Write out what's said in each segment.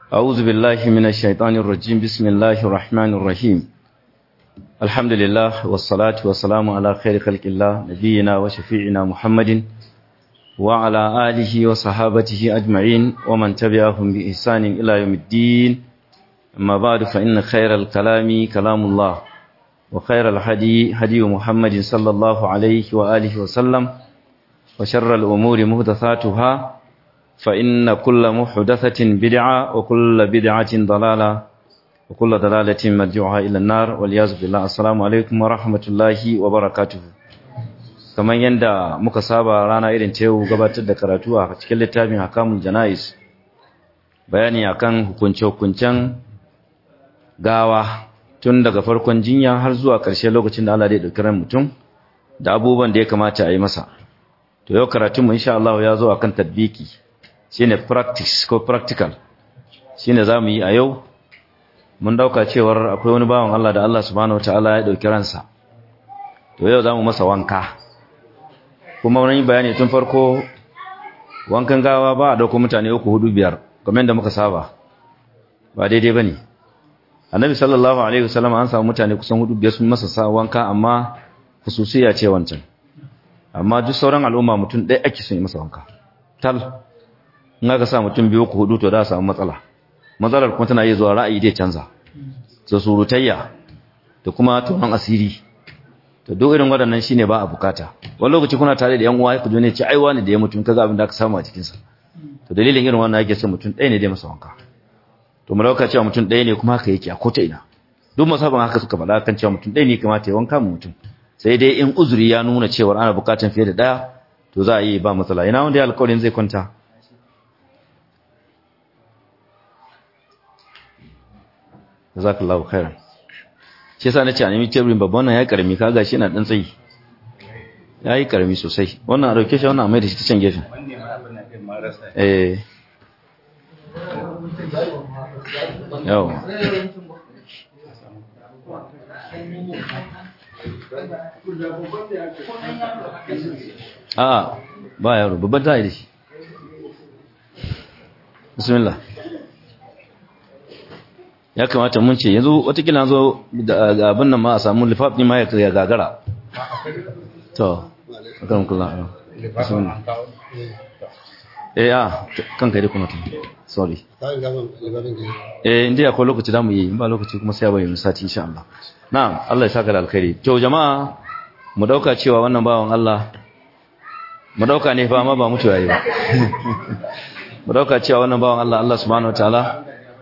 أعوذ بالله من الشيطان الرجيم بسم الله الرحمن الرحيم الحمد لله والصلاة والسلام على خير خلق الله نبينا وشفيعنا محمد وعلى آله وصحابته أجمعين ومن تبعهم بإحسان إلى يوم الدين أما بعد فإن خير الكلام كلام الله وخير الهدي هدي محمد صلى الله عليه وآله وسلم وشر الأمور محدثاتها فإن كل محدثة بدعة وكل بدعة ضلالة وكل ضلالة مرجعها إلى النار والعياذ بالله السلام عليكم ورحمة الله وبركاته kamar yadda muka saba rana irin ta yau gabatar da karatu a cikin littafin hakamul janais bayani akan hukunce-hukuncen gawa tun daga farkon jinya har zuwa ƙarshe lokacin da Allah zai ɗauki ran mutum da abubuwan da ya kamata a yi masa to yau karatunmu insha Allah ya zo akan tadbiki shine practice ko practical shine zamu yi a yau mun dauka cewar akwai wani bawan Allah da Allah subhanahu wataala ya dauki ransa to yau zamu masa wanka kuma wani bayani tun farko wankan gawa ba a dauko mutane uku hudu biyar kamar yadda muka saba ba daidai bane annabi sallallahu alaihi wasallam an samu mutane kusan hudu biyar sun masa sa wanka amma hususiya ce wancan amma duk sauran al'umma mutum ɗaya ake son yi masa wanka tal in aka sa mutum biyu ku hudu to za a samu matsala matsalar kuma tana iya zuwa ra'ayi dai canza da surutayya da kuma tonon asiri to duk irin waɗannan shine ba a bukata wani lokaci kuna tare da yan uwa ku ne ce ai wani da ya mutum kaga abin da aka samu a cikin sa to dalilin irin wannan yake son mutum ɗaya ne dai masa wanka to mu dauka cewa mutum ɗaya ne kuma haka yake a kota ina duk masaban haka suka faɗa kan cewa mutum ɗaya ne kamata ya wanka mu mutum sai dai in uzuri ya nuna cewa ana bukatan fiye da ɗaya to za a yi ba matsala ina wanda ya alƙawarin zai kwanta jazakallahu khairan shi yasa nace a nemi teburin babban nan ya karami kaga shi yana dan tsayi yayi karami sosai wannan a dauke shi wannan a mai da shi ta can gefen eh yau a ba yaro babban ta yi da shi bismillah ya kamata mun ce yanzu watakila zo da abin nan ma a samu lifafi ma ya gagara to akan kula eh a kan kai da kuma tun sorry eh inda akwai lokaci da mu yi ba lokaci kuma sai ya bayyana sati insha Allah na'am Allah ya saka da alkhairi to jama'a mu dauka cewa wannan bawan Allah mu dauka ne fa amma ba mutu yayi ba mu dauka cewa wannan bawan Allah Allah subhanahu wataala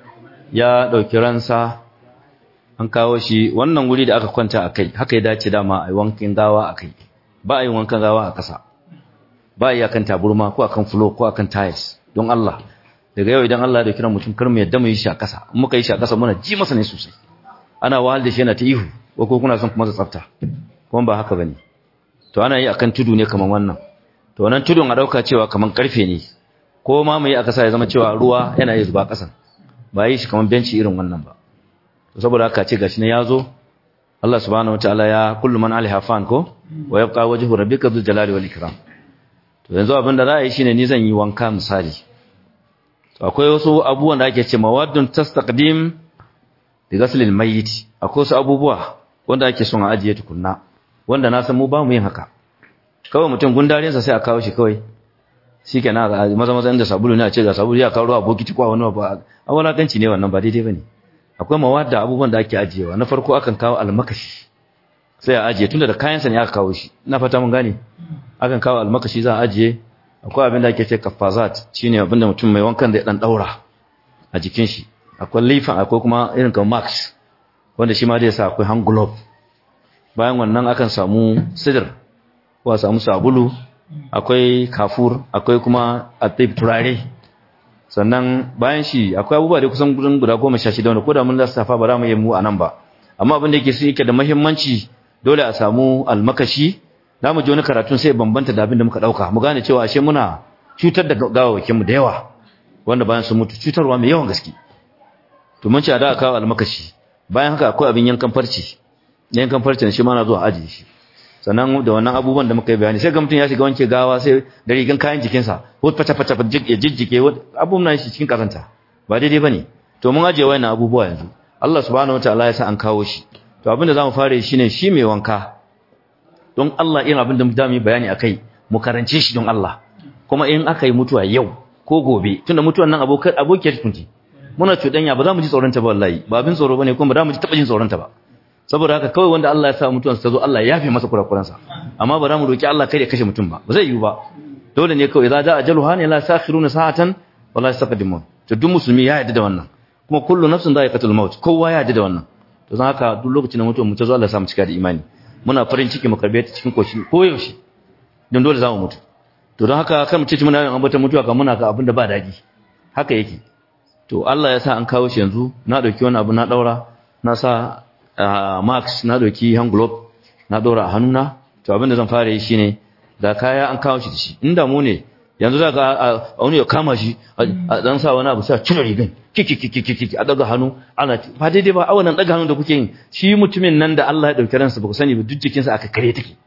ya ɗauki ransa an kawo shi wannan wuri da aka kwanta a kai haka ya dace dama a yi wankin gawa a kai ba a yi wankan gawa a ƙasa ba a yi akan taburma ko akan fulo ko akan tiles don Allah daga yau idan Allah ya dauki mutum kar mu yadda mu yi shi a ƙasa in muka yi shi a ƙasa muna ji masa ne sosai ana wahal da shi yana ta ihu ko ko kuna son kuma tsafta kuma ba haka bane to ana yi akan tudu ne kaman wannan to wannan tudun a dauka cewa kaman karfe ne ko ma mu yi a ƙasa ya zama cewa ruwa yana yi zuba ƙasan ba yi shi kamar benci irin wannan ba saboda haka ce gashi ne yazo Allah subhanahu wataala ya kullu man alaiha fan ko wa yabqa wajhu rabbika dhul jalali wal ikram to yanzu abin da za a yi shine ni zan yi wanka misali to akwai wasu abubuwan da ake ce mawaddun tastaqdim bi ghasl al mayyit akwai wasu abubuwa wanda ake son a ajiye tukunna wanda na san mu ba mu yin haka kawai mutum gundarin sa sai a kawo shi kawai shikenan a maza maza inda sabulu ne a ce ga sabulu ya kawo ruwa bokiti kwa wani ba a walakanci ne wannan ba daidai bane akwai mawadda abubuwan da ake ajiyewa na farko akan kawo almakashi sai a ajiye tunda da kayan sa ne aka kawo shi ina fata mun gane akan kawo almakashi za a ajiye akwai abin da ake ce kafazat shine abin da mutum mai wankan da ya dan daura a jikin shi akwai lifan akwai kuma irin kamar max wanda shi ma zai sa akwai hand glove bayan wannan akan samu sidir ko a samu sabulu akwai kafur akwai kuma atib turare sannan bayan shi akwai abubuwa da kusan gudun guda goma sha shida wanda ko da mun lissafa ba za mu yi mu a nan ba amma abin da yake su yake da muhimmanci dole a samu almakashi za mu ji wani karatun sai bambanta da abin da muka ɗauka mu gane cewa ashe muna cutar da gawawakinmu da yawa wanda bayan sun mutu cutarwa mai yawan gaske to mun ce a da kawo almakashi bayan haka akwai abin yankan farci yankan farcin shi ma na zuwa ajiye shi sannan da wannan abubuwan da muka yi bayani sai ga mutum ya shiga wanke gawa sai da rigan kayan jikinsa ko fata fata ya jijjike abubuwan nan shi cikin kazanta ba daidai bane to mun aje wayannan abubuwa yanzu Allah subhanahu wataala ya sa an kawo shi to abinda zamu fara shine shi mai wanka don Allah irin abinda mu zamu yi bayani akai mu karance shi don Allah kuma in aka yi mutuwa yau ko gobe tunda mutuwan nan abokan abokiyar kunji muna cudanya ba za mu ji tsoron ta ba wallahi ba abin tsoro bane kuma ba za mu ji taba jin tsoron ta ba saboda haka kawai wanda Allah ya sa mutuwan ta zo Allah ya yafe masa kurakuransa amma ba za mu roki Allah kai ya kashe mutum ba ba zai yiwu ba dole ne kawai za da ajaluha ne la sakhiruna sa'atan wala yastaqdimun to duk musulmi ya yarda da wannan kuma kullu nafsin dha'iqatul maut kowa ya yarda da wannan to zan haka duk lokacin da mutum mu ta zo Allah ya sa mu cika da imani muna farin ciki mu karbe ta cikin koshi ko yaushe don dole za mu mutu to don haka kan mu ce muna yin ambata mutuwa kan muna ga abin da ba daɗi haka yake to Allah ya sa an kawo shi yanzu na dauki wani abu na daura na sa max na dauki hand glove na daura a hannuna to abin da zan fara yi shine da kaya an kawo shi da shi inda mu ne yanzu za ka wani ya kama shi a dan sa wani abu sai a cire rigan kiki kiki kiki a daga hannu ana ba daidai ba awanan daga hannu da kuke yin shi mutumin nan da Allah ya dauki ransa ba ku sani ba duk jikinsa aka kare take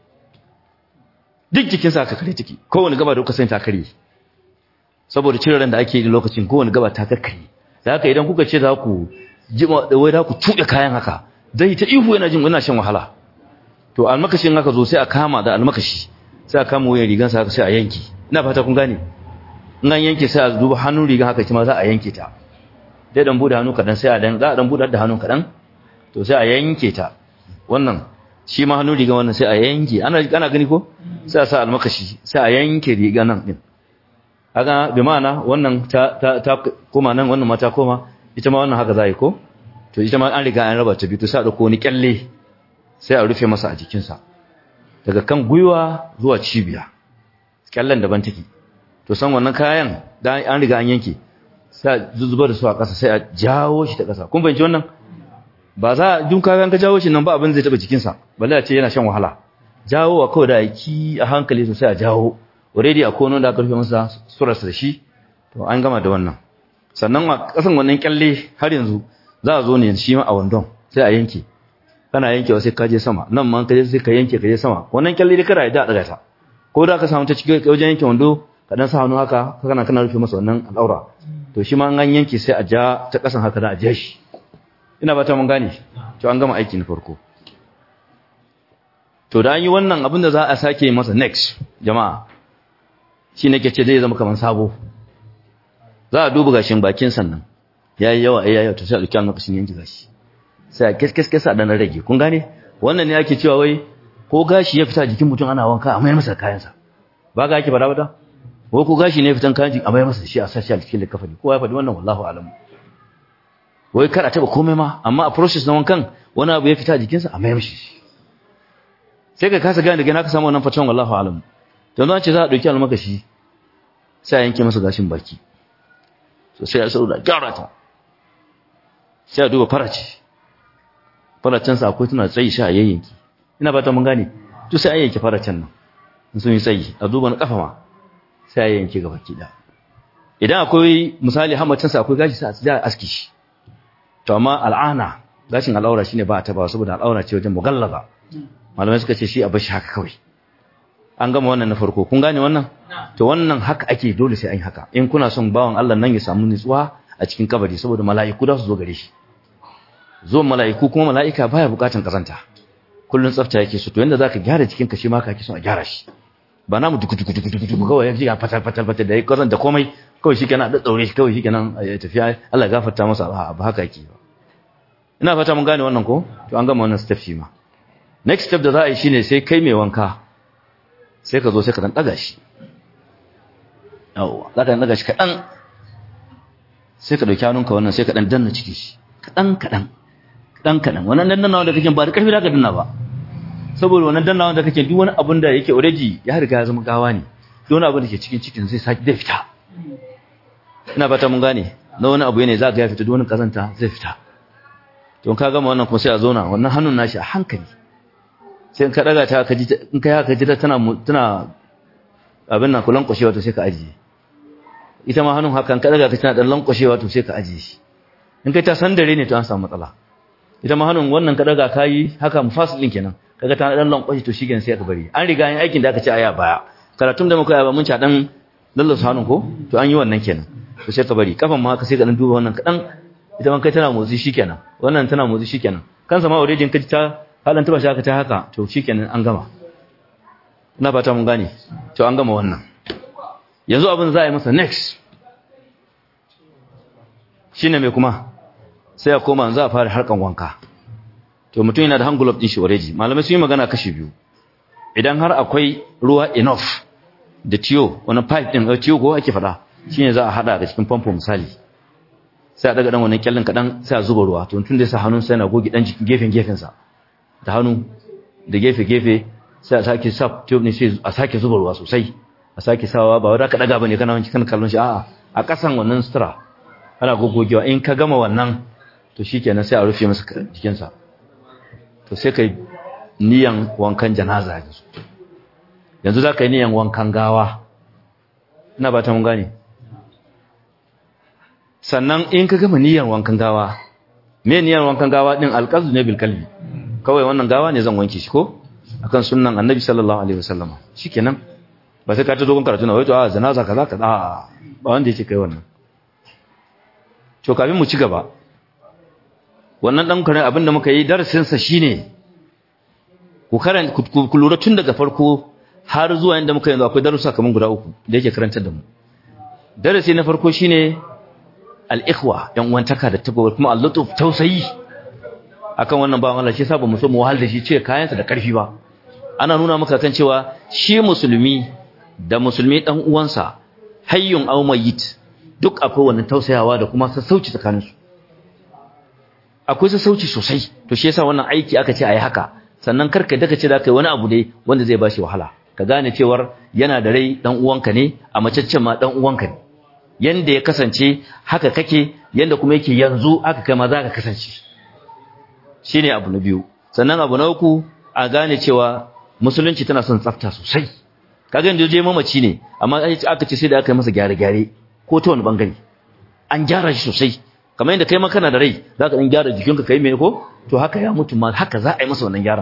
duk jikinsa aka kare take kowane gaba da kuka sani ta kare saboda cire ran da ake yi lokacin kowane gaba ta kakkare da haka idan kuka ce za ku jima da wai za ku tuɗe kayan haka zai ta ihu yana jin yana shan wahala to almakashin haka zo sai a kama da almakashi sai a kama wuyan rigansa haka sai a yanke ina fata kun gane in an yanke sai a duba hannun rigan haka kuma za a yanke ta dai dan bude hannu kadan sai a dan za a dan bude da hannu kadan to sai a yanke ta wannan shi ma hannun rigan wannan sai a yanke ana ana gani ko sai a sa almakashi sai a yanke rigan nan din kaga bi ma'ana wannan ta ta ta koma nan wannan ma ta koma ita ma wannan haka za yi ko to ita ma an riga an raba ta biyu to sai a dauko wani kyalle sai a rufe masa a jikinsa daga kan gwiwa zuwa cibiya kyallen daban take to san wannan kayan da an riga an yanke sai zuzuba da su a ƙasa sai a jawo shi ta ƙasa kun fahimci wannan ba za duk kayan ka jawo shi nan ba abin zai taba jikinsa balle a ce yana shan wahala jawo a kawai da aiki a hankali sosai a jawo already a kono da aka rufe masa surarsa da shi to an gama da wannan sannan a ƙasan wannan kyalle har yanzu za a zo ne shi ma a wandon sai a yanke kana yankewa sai ka je sama nan ma ka je sai ka yanke ka je sama wannan kyalle dai kada ya da daga ta ko da ka samu ta cikin wajen yanke wando ka dan sa hannu haka kana kana rufe masa wannan al'aura to shi ma an yanke sai a ja ta kasan haka da a ja shi ina ba ta mun gane to an gama aiki na farko to da an yi wannan abin da za a sake masa next jama'a shi ne ke ce zai zama kamar sabo za a duba gashin bakin sannan yayi yawa yayi yawa to sai a duki lokacin yanke gashi sai a keskes a dan rage kun gane wannan ne ake cewa wai ko gashi ya fita jikin mutum ana wanka a mayar masa kayansa ba ga ake fada bada ko ko gashi ne fitan kayan a mayar masa shi a sashi a cikin likafani kowa ya faɗi wannan wallahu alam wai kar a taba komai ma amma a process na wankan wani abu ya fita jikinsa a mayar shi sai ka kasa gane daga na ka samu wannan fatan wallahu alam to don ce za a dauki almakashi sai a yanke masa gashin baki so sai a sauda gyara ta sai a duba farace faracensa akwai tana tsayi sha a yayyanki ina ba ta mun gane to sai an yanke faracen nan in sun yi tsayi a duba na kafa ma sai a yanke gaba ki da idan akwai misali hamacinsa akwai gashi sai a tsaya aski shi to amma al'ana gashin al'aura shine ba ta ba saboda al'aura ce wajen mugallaza malamai suka ce shi a bashi haka kawai an gama wannan na farko kun gane wannan to wannan haka ake dole sai an yi haka in kuna son bawan Allah nan ya samu nutsuwa a cikin kabari saboda mala'iku da su zo gare shi zuwan mala'iku kuma mala'ika baya bukatan kazanta kullun tsafta yake so to yanda zaka gyara cikin ka shi ma ka son a gyara shi ba namu duku duku duku duku kawai ya jiga fatal fatal fatal da kazan da komai kawai shikenan da daure shi kawai shikenan ya tafiya Allah ya gafarta masa ba haka yake ba ina fata mun gane wannan ko to an gama wannan step shi ma next step da za a yi shine sai kai mai wanka sai ka zo sai ka dan daga shi yawa za ka dan daga shi kadan sai ka dauki hannunka wannan sai ka dan danna ciki shi kadan kadan kadan kadan wannan dannawa da kake ba da karfi da ka danna ba saboda wannan dannawa da kake duk wani abin da yake already ya riga ya zama gawa ne duk wani abin da ke cikin cikin zai saki zai fita ina fata mun gane na wani abu ne za ka ya fita duk wani kazanta zai fita to ka gama wannan kuma sai a zauna wannan hannun nashi a hankali sai in ka daga ta ka ji in kai haka ji tana tana abin nan kulan kwashewa to sai ka ajiye ita ma hannun haka in ka daga ka tana dan lankwashewa to sai ka ajiye shi in kai ta sandare ne to an samu matsala ita ma hannun wannan ka daga kayi haka mufasil din kenan kaga ta dan lankwashe to shikenan sai ka bari an riga yin aikin da aka ce aya baya karatun da muka yi ba mun ci dan lallasa hannun ko to an yi wannan kenan to sai ka bari kafan ma haka sai ka dan duba wannan kadan ita man kai tana motsi shikenan wannan tana motsi shikenan kansa ma already in kaji ta halan ta ba shi haka ta haka to shikenan an gama ina fata mun gane to an gama wannan yanzu abin za a yi masa next shine mai kuma sai ya koma za a fara harkan wanka to mutum yana da hand glove din shi already malamai sun yi magana kashi biyu idan har akwai ruwa enough da tiyo wani pipe din tiyo ko ake fada shine za a hada da cikin famfo misali sai a daga dan wannan kyallin kadan sai a zuba ruwa to tun da sa hannun sai na gogi dan jikin gefen gefen sa da hannu da gefe gefe sai a sake sap tube ne sai a sake zuba ruwa sosai a sake sawa ba wanda ka daga bane kana wanki kana kallon shi a'a a kasan wannan sutura ana gogogewa in ka gama wannan to shikenan sai a rufe masa jikin sa to sai kai niyan wankan janaza yanzu yanzu za ka yi niyan wankan gawa ina ba ta mun gane sannan in ka gama niyan wankan gawa me niyan wankan gawa din alqazu ne bil kalbi kawai wannan gawa ne zan wanke shi ko akan sunnan annabi sallallahu alaihi wasallama shikenan ba sai ka ta dogon karatu na wai to a janaza kaza kaza ba wanda yake kai wannan to kafin mu ci gaba wannan dan kare abinda muka yi darasin sa shine ku karanta ku lura tun daga farko har zuwa inda muka yanzu akwai darussa kaman guda uku da yake karantar da mu darasi na farko shine al-ikhwa yan uwantaka da tabo kuma al-lutuf tausayi akan wannan bawan Allah shi yasa bamu so mu wahal da shi ce kayansa da karfi ba ana nuna maka kan cewa shi musulmi da musulmi dan uwansa hayyun aw mayyit duk akwai wannan tausayawa da kuma sassauci tsakaninsu akwai sassauci sosai to shi yasa wannan aiki aka ce ayi haka sannan karka daga ce da kai wani abu ne wanda zai bashi wahala ka gane cewar yana da rai dan uwanka ne a macaccen ma dan uwanka ne yanda ya kasance haka kake yanda kuma yake yanzu haka kai ma za ka kasance shine abu na biyu sannan abu na uku a gane cewa musulunci tana son tsafta sosai kaga yanda je mamaci ne amma aka ce sai da aka yi masa gyare-gyare ko ta wani bangare an gyara shi sosai kamar yadda kai ma kana da rai za ka ɗan gyara jikinka kai mai ko to haka ya mutu ma haka za a yi masa wannan gyaran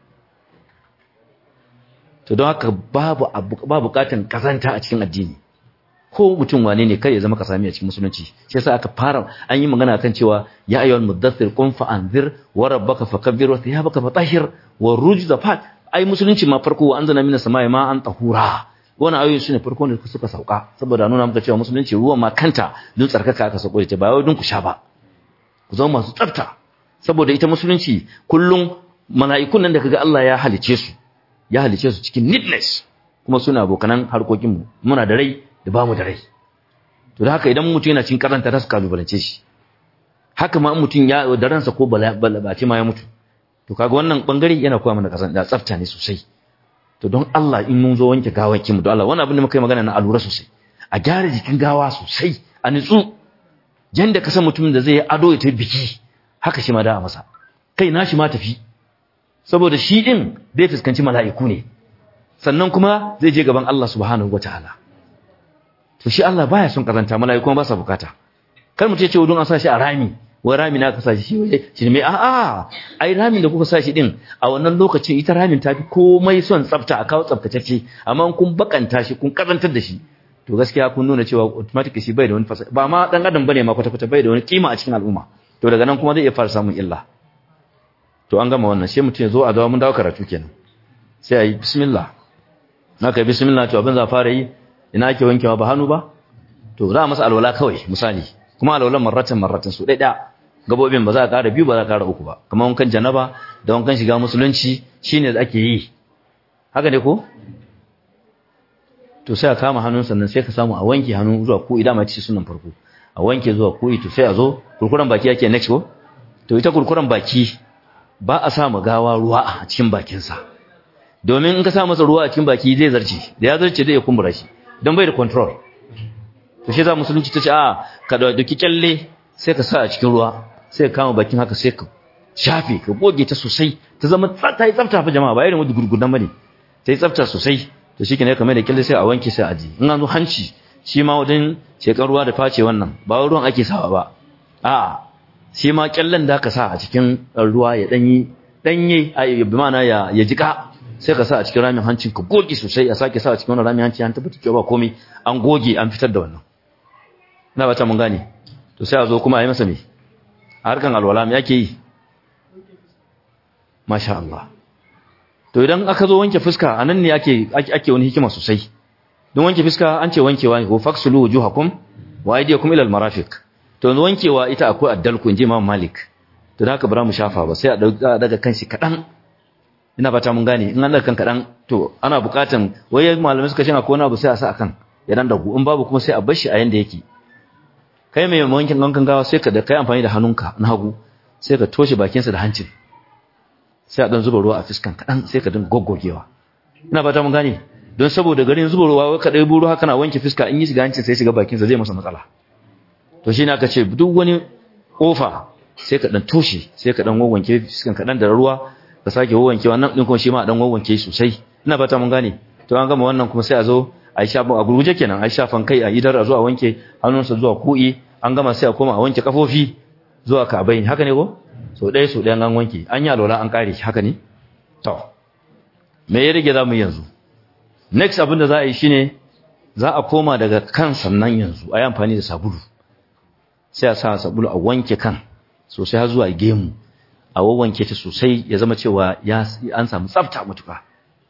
to don haka babu ba bukatan kazanta a cikin addini ko mutum wane ne kai ya zama kasami a cikin musulunci shi yasa aka fara an yi magana kan cewa ya ayyuhal muddathir qum fa anzir wa rabbaka fakabbir wa thiyabaka fatahhir wa rujza fat ai musulunci ma farko wa anzana minas samai ma an tahura wannan ayoyi sune farko ne suka sauka saboda nuna muka cewa musulunci ruwan ma kanta don tsarkaka aka sauko ita ba wai don ku sha ba ku zama masu tsafta saboda ita musulunci kullum mala'ikun nan da kaga Allah ya halice su ya halice su cikin neatness kuma suna abokanan harkokin mu muna da rai da bamu da rai to da haka idan mutum yana cikin karanta ta su kalubalance shi haka ma mutum ya da ransa ko bala ce ma ya mutu to kaga wannan bangare yana koya mana kasan da tsafta ne sosai to don Allah in mun zo wanke gawakin mu don Allah wannan abin da muka yi magana na alura sosai a gyara jikin gawa sosai a nitsu yanda ka san mutumin da zai yi ado ya tafi biki haka shi ma da masa kai na shi ma tafi saboda shi din zai fuskanci mala'iku ne sannan kuma zai je gaban Allah subhanahu wataala to shi Allah baya son karanta mala'iku ba sa bukata kar mu ce ce don an sa shi a rami wai rami na ka sa shi waje shi ne a a ai ramin da kuka sa shi din a wannan lokacin ita ramin ta fi komai son tsafta a kawo tsaftatacce amma kun bakanta shi kun karantar da shi to gaskiya kun nuna cewa automatic shi bai da wani fasa ba ma dan adam bane ma kwata kwata bai da wani kima a cikin al'umma to daga nan kuma zai iya fara samun illa to an gama wannan sai mutum ya zo a dawo mun dawo karatu kenan sai ayi bismillah naka bismillah to abin za fara yi ina ake wankewa ba hannu ba to za a masa alwala kawai misali kuma alwalan marratan marratan su ɗaya gabobin ba za a ƙara biyu ba za a ƙara uku ba kamar wankan janaba da wankan shiga musulunci shine da ake yi haka ne ko to sai a kama hannun sannan sai ka samu a wanke hannu zuwa ku idan ma ci sunan farko a wanke zuwa ku to sai a zo kurkuran baki yake next ko to ita kurkuran baki ba a sa gawa ruwa a cikin bakinsa domin in ka sa masa ruwa a cikin baki zai zarce da ya zarce zai kumbura shi don bai da control to shi za musulunci ta ce a ka dauki kyalle sai ka sa a cikin ruwa sai ka kama bakin haka sai ka shafe ka goge ta sosai ta zama ta yi tsafta fa jama'a ba irin wanda gurgudan bane ta yi tsafta sosai to shi ne kamar da kyalle sai a wanke sai a ji in an zo hanci shi ma wajen shekar ruwa da face wannan ba ruwan ake sawa ba a shi ma kyallen da ka sa a cikin ruwa ya danyi danye bi ma'ana ya ya jika sai ka sa a cikin ramin hancin ka goge sosai a sake sa a cikin wannan ramin hanci an tabbata cewa ba komai an goge an fitar da wannan na ba ta mun gane to sai a zo kuma a yi masa me a harkan alwala me ake yi masha Allah to idan aka zo wanke fuska anan ne ake ake wani hikima sosai don wanke fuska an ce wankewa ne ko faksulu wujuhakum wa aydiyakum ila almarafiq to yanzu wankewa ita akwai addalku inji Imam Malik to da haka bara mu shafa ba sai a daga kanshi kadan ina fata mun gane in an daga kan kadan to ana bukatan waye malamai suka ce akwai wani abu sai a sa akan ya dan dagu in babu kuma sai a bar shi a yanda yake kai mai wankin wankan gawa sai ka da kai amfani da hannunka na hagu sai ka toshe bakinsa da hancin sai a dan zuba ruwa a fiskan kadan sai ka dinga goggogewa ina fata mun gane don saboda garin zuba ruwa ka dai buru haka na wanke fiska in yi shiga hancin sai shiga bakinsa zai masa matsala to shine aka ce duk wani kofa sai ka dan toshe sai ka dan wanke fiskan kadan da ruwa ka sake wanke wannan din kuma shi ma dan wanke sosai ina fata mun gane to an gama wannan kuma sai a zo a shafa a gurguje kenan a shafan kai a idar a zo a wanke hannunsa zuwa ku'i an gama sai a koma a wanke kafofi zuwa kabai haka ne ko so ɗaya so ɗaya an wanke an yi alwala an kare haka ne to me ya rage za mu yanzu next abin da za a yi shine za a koma daga kan sannan yanzu a yi amfani da sabulu sai a sa sabulu a wanke kan sosai har zuwa gemu a wawanke ta sosai ya zama cewa ya an samu tsafta matuka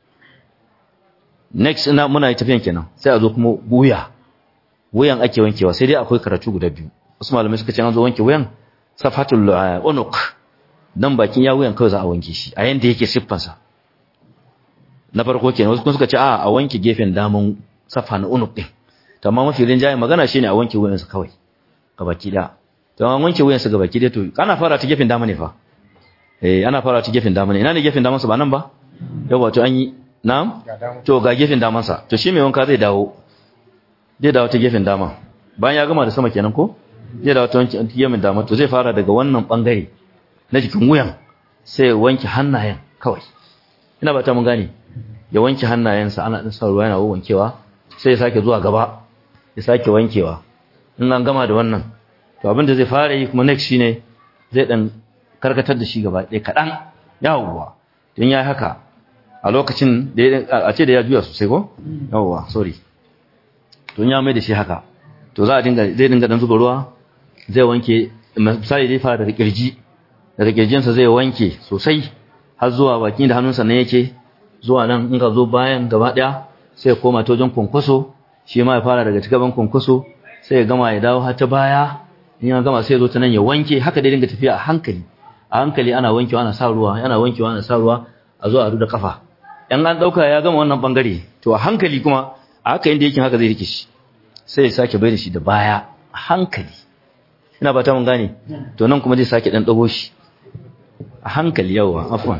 next ina muna yi tafiyan kenan sai a zo kuma wuya wuyan ake wankewa sai dai akwai karatu guda biyu wasu malamai suka ce an zo wanke wuyan safatul unuq dan bakin ya wuyan kawai za a wanke shi a yanda yake siffansa na farko kenan wasu kuma suka ce a a wanke gefen daman safa na unuq din to amma mafi rinjaye magana shine a wanke wuyansa kawai gabaki da to an wanke wuyansa gabaki da to ana fara ta gefen dama ne fa eh ana fara ta gefen dama ne ina ne gefen damansa ba nan ba yawa to an yi na'am to ga gefen damansa to shi mai wanka zai dawo zai dawo ta gefen dama bayan ya gama da sama kenan ko zai dawo ta gefen dama to zai fara daga wannan bangare na jikin wuyan sai ya wanke hannayen kawai ina ba ta mun gane ya wanke hannayensa ana din sa ruwa yana wankewa sai ya sake zuwa gaba ya sake wankewa in an gama da wannan to abin da zai fara yi kuma next shine zai dan karkatar da shi gaba ɗaya kaɗan yawwa don ya haka a lokacin da a ce da ya juya sosai ko yawwa sorry don ya mai da shi haka to za a dinga zai dinga dan zuba ruwa zai wanke misali zai fara daga kirji daga kirjinsa zai wanke sosai har zuwa bakin da hannunsa ne yake zuwa nan in ka zo bayan gaba ɗaya sai ya koma ta wajen kwankwaso shi ma ya fara daga gaban kwankwaso sai ya gama ya dawo har ta baya in ya gama sai ya zo ta nan ya wanke haka dai dinga tafiya a hankali a hankali ana wankewa ana sa ruwa ana wankewa ana sa ruwa a zo a ruda kafa in an dauka ya gama wannan bangare to a hankali kuma a haka inda yake haka zai rike shi sai ya sake bai da shi da baya a hankali ina ba ta mun gane to nan kuma zai sake dan dago shi a hankali yawa afwan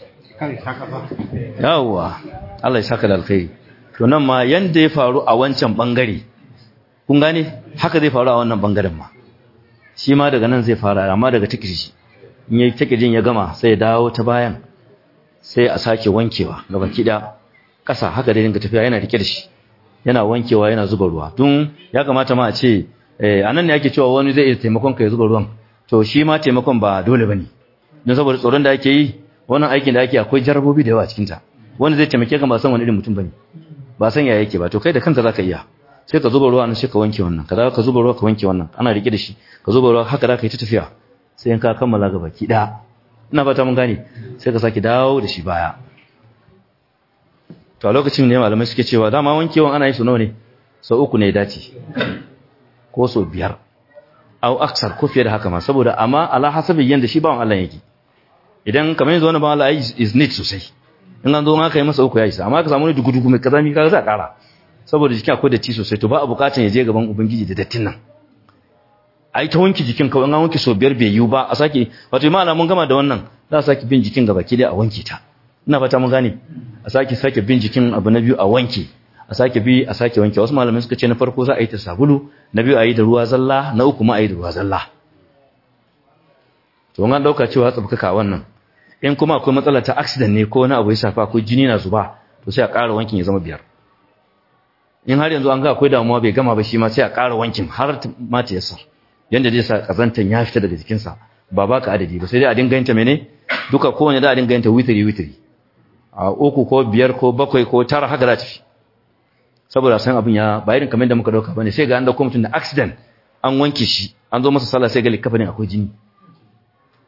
yawa Allah ya saka da alkhairi to nan ma yanda ya faru a wancan bangare kun gane haka zai faru a wannan bangaren ma shi ma daga nan zai fara amma daga tikirji in yayi tikirjin ya gama sai ya dawo ta bayan sai a sake wankewa gaban kida kasa haka dai dinga tafiya yana rike da shi yana wankewa yana zuba ruwa tun ya kamata ma a ce eh anan ne ake cewa wani zai iya taimakon ka ya zuba ruwan to shi ma taimakon ba dole bane don saboda tsoron da ake yi wannan aikin da ake akwai jarabobi da yawa a cikin ta wanda zai taimake ka ba san wani irin mutum bane ba san ya yake ba to kai da kanka zaka iya sai ka zuba ruwa nan sai ka wanke wannan kaza ka zuba ruwa ka wanke wannan ana rike da shi ka zuba ruwa haka zaka yi ta tafiya sai in ka kammala gaba ki da ina fata mun gane sai ka saki dawo da shi baya to a lokacin ne malamai suke cewa dama wankewan ana yi su nawa ne sau uku ne dace ko sau biyar au aksar ko fiye da haka ma saboda amma ala hasabi yanda shi bawan Allah yake idan kamar yanzu wani bawan Allah is neat sosai in an zo ma ka yi masa uku ya isa amma ka samu ne dugu-dugu mai kazami ka za kara saboda jikin akwai datti sosai to ba a bukatan ya je gaban ubangiji da dattin nan ai ta wanke jikin kawai an wanke so biyar bai yiwu ba a sake wato imana mun gama da wannan za a sake bin jikin gaba ki a wanke ta ina fata mun gane a sake sake bin jikin abu na biyu a wanke a sake bi a sake wanke wasu malamai suka ce na farko za a yi ta sabulu na biyu a yi da ruwa zalla na uku ma a yi da ruwa zalla to an dauka cewa tsabkaka wannan in kuma akwai matsala ta accident ne ko wani abu ya shafa ko jini na zuba to sai a ƙara wankin ya zama biyar in har yanzu an ga akwai damuwa bai gama ba shi ma sai a ƙara wankin har ma ta yasa yanda zai sa kazantan ya fita daga jikinsa ba ba ka adadi ba sai dai a dinga yanta mene duka kowane da a dinga yanta witiri witiri a uku ko biyar ko bakwai ko tara haka za ta fi saboda san abin ya ba irin kamar da muka dauka bane sai ga an dauko mutum da accident an wanke shi an zo masa sallah sai ga likafa ne akwai jini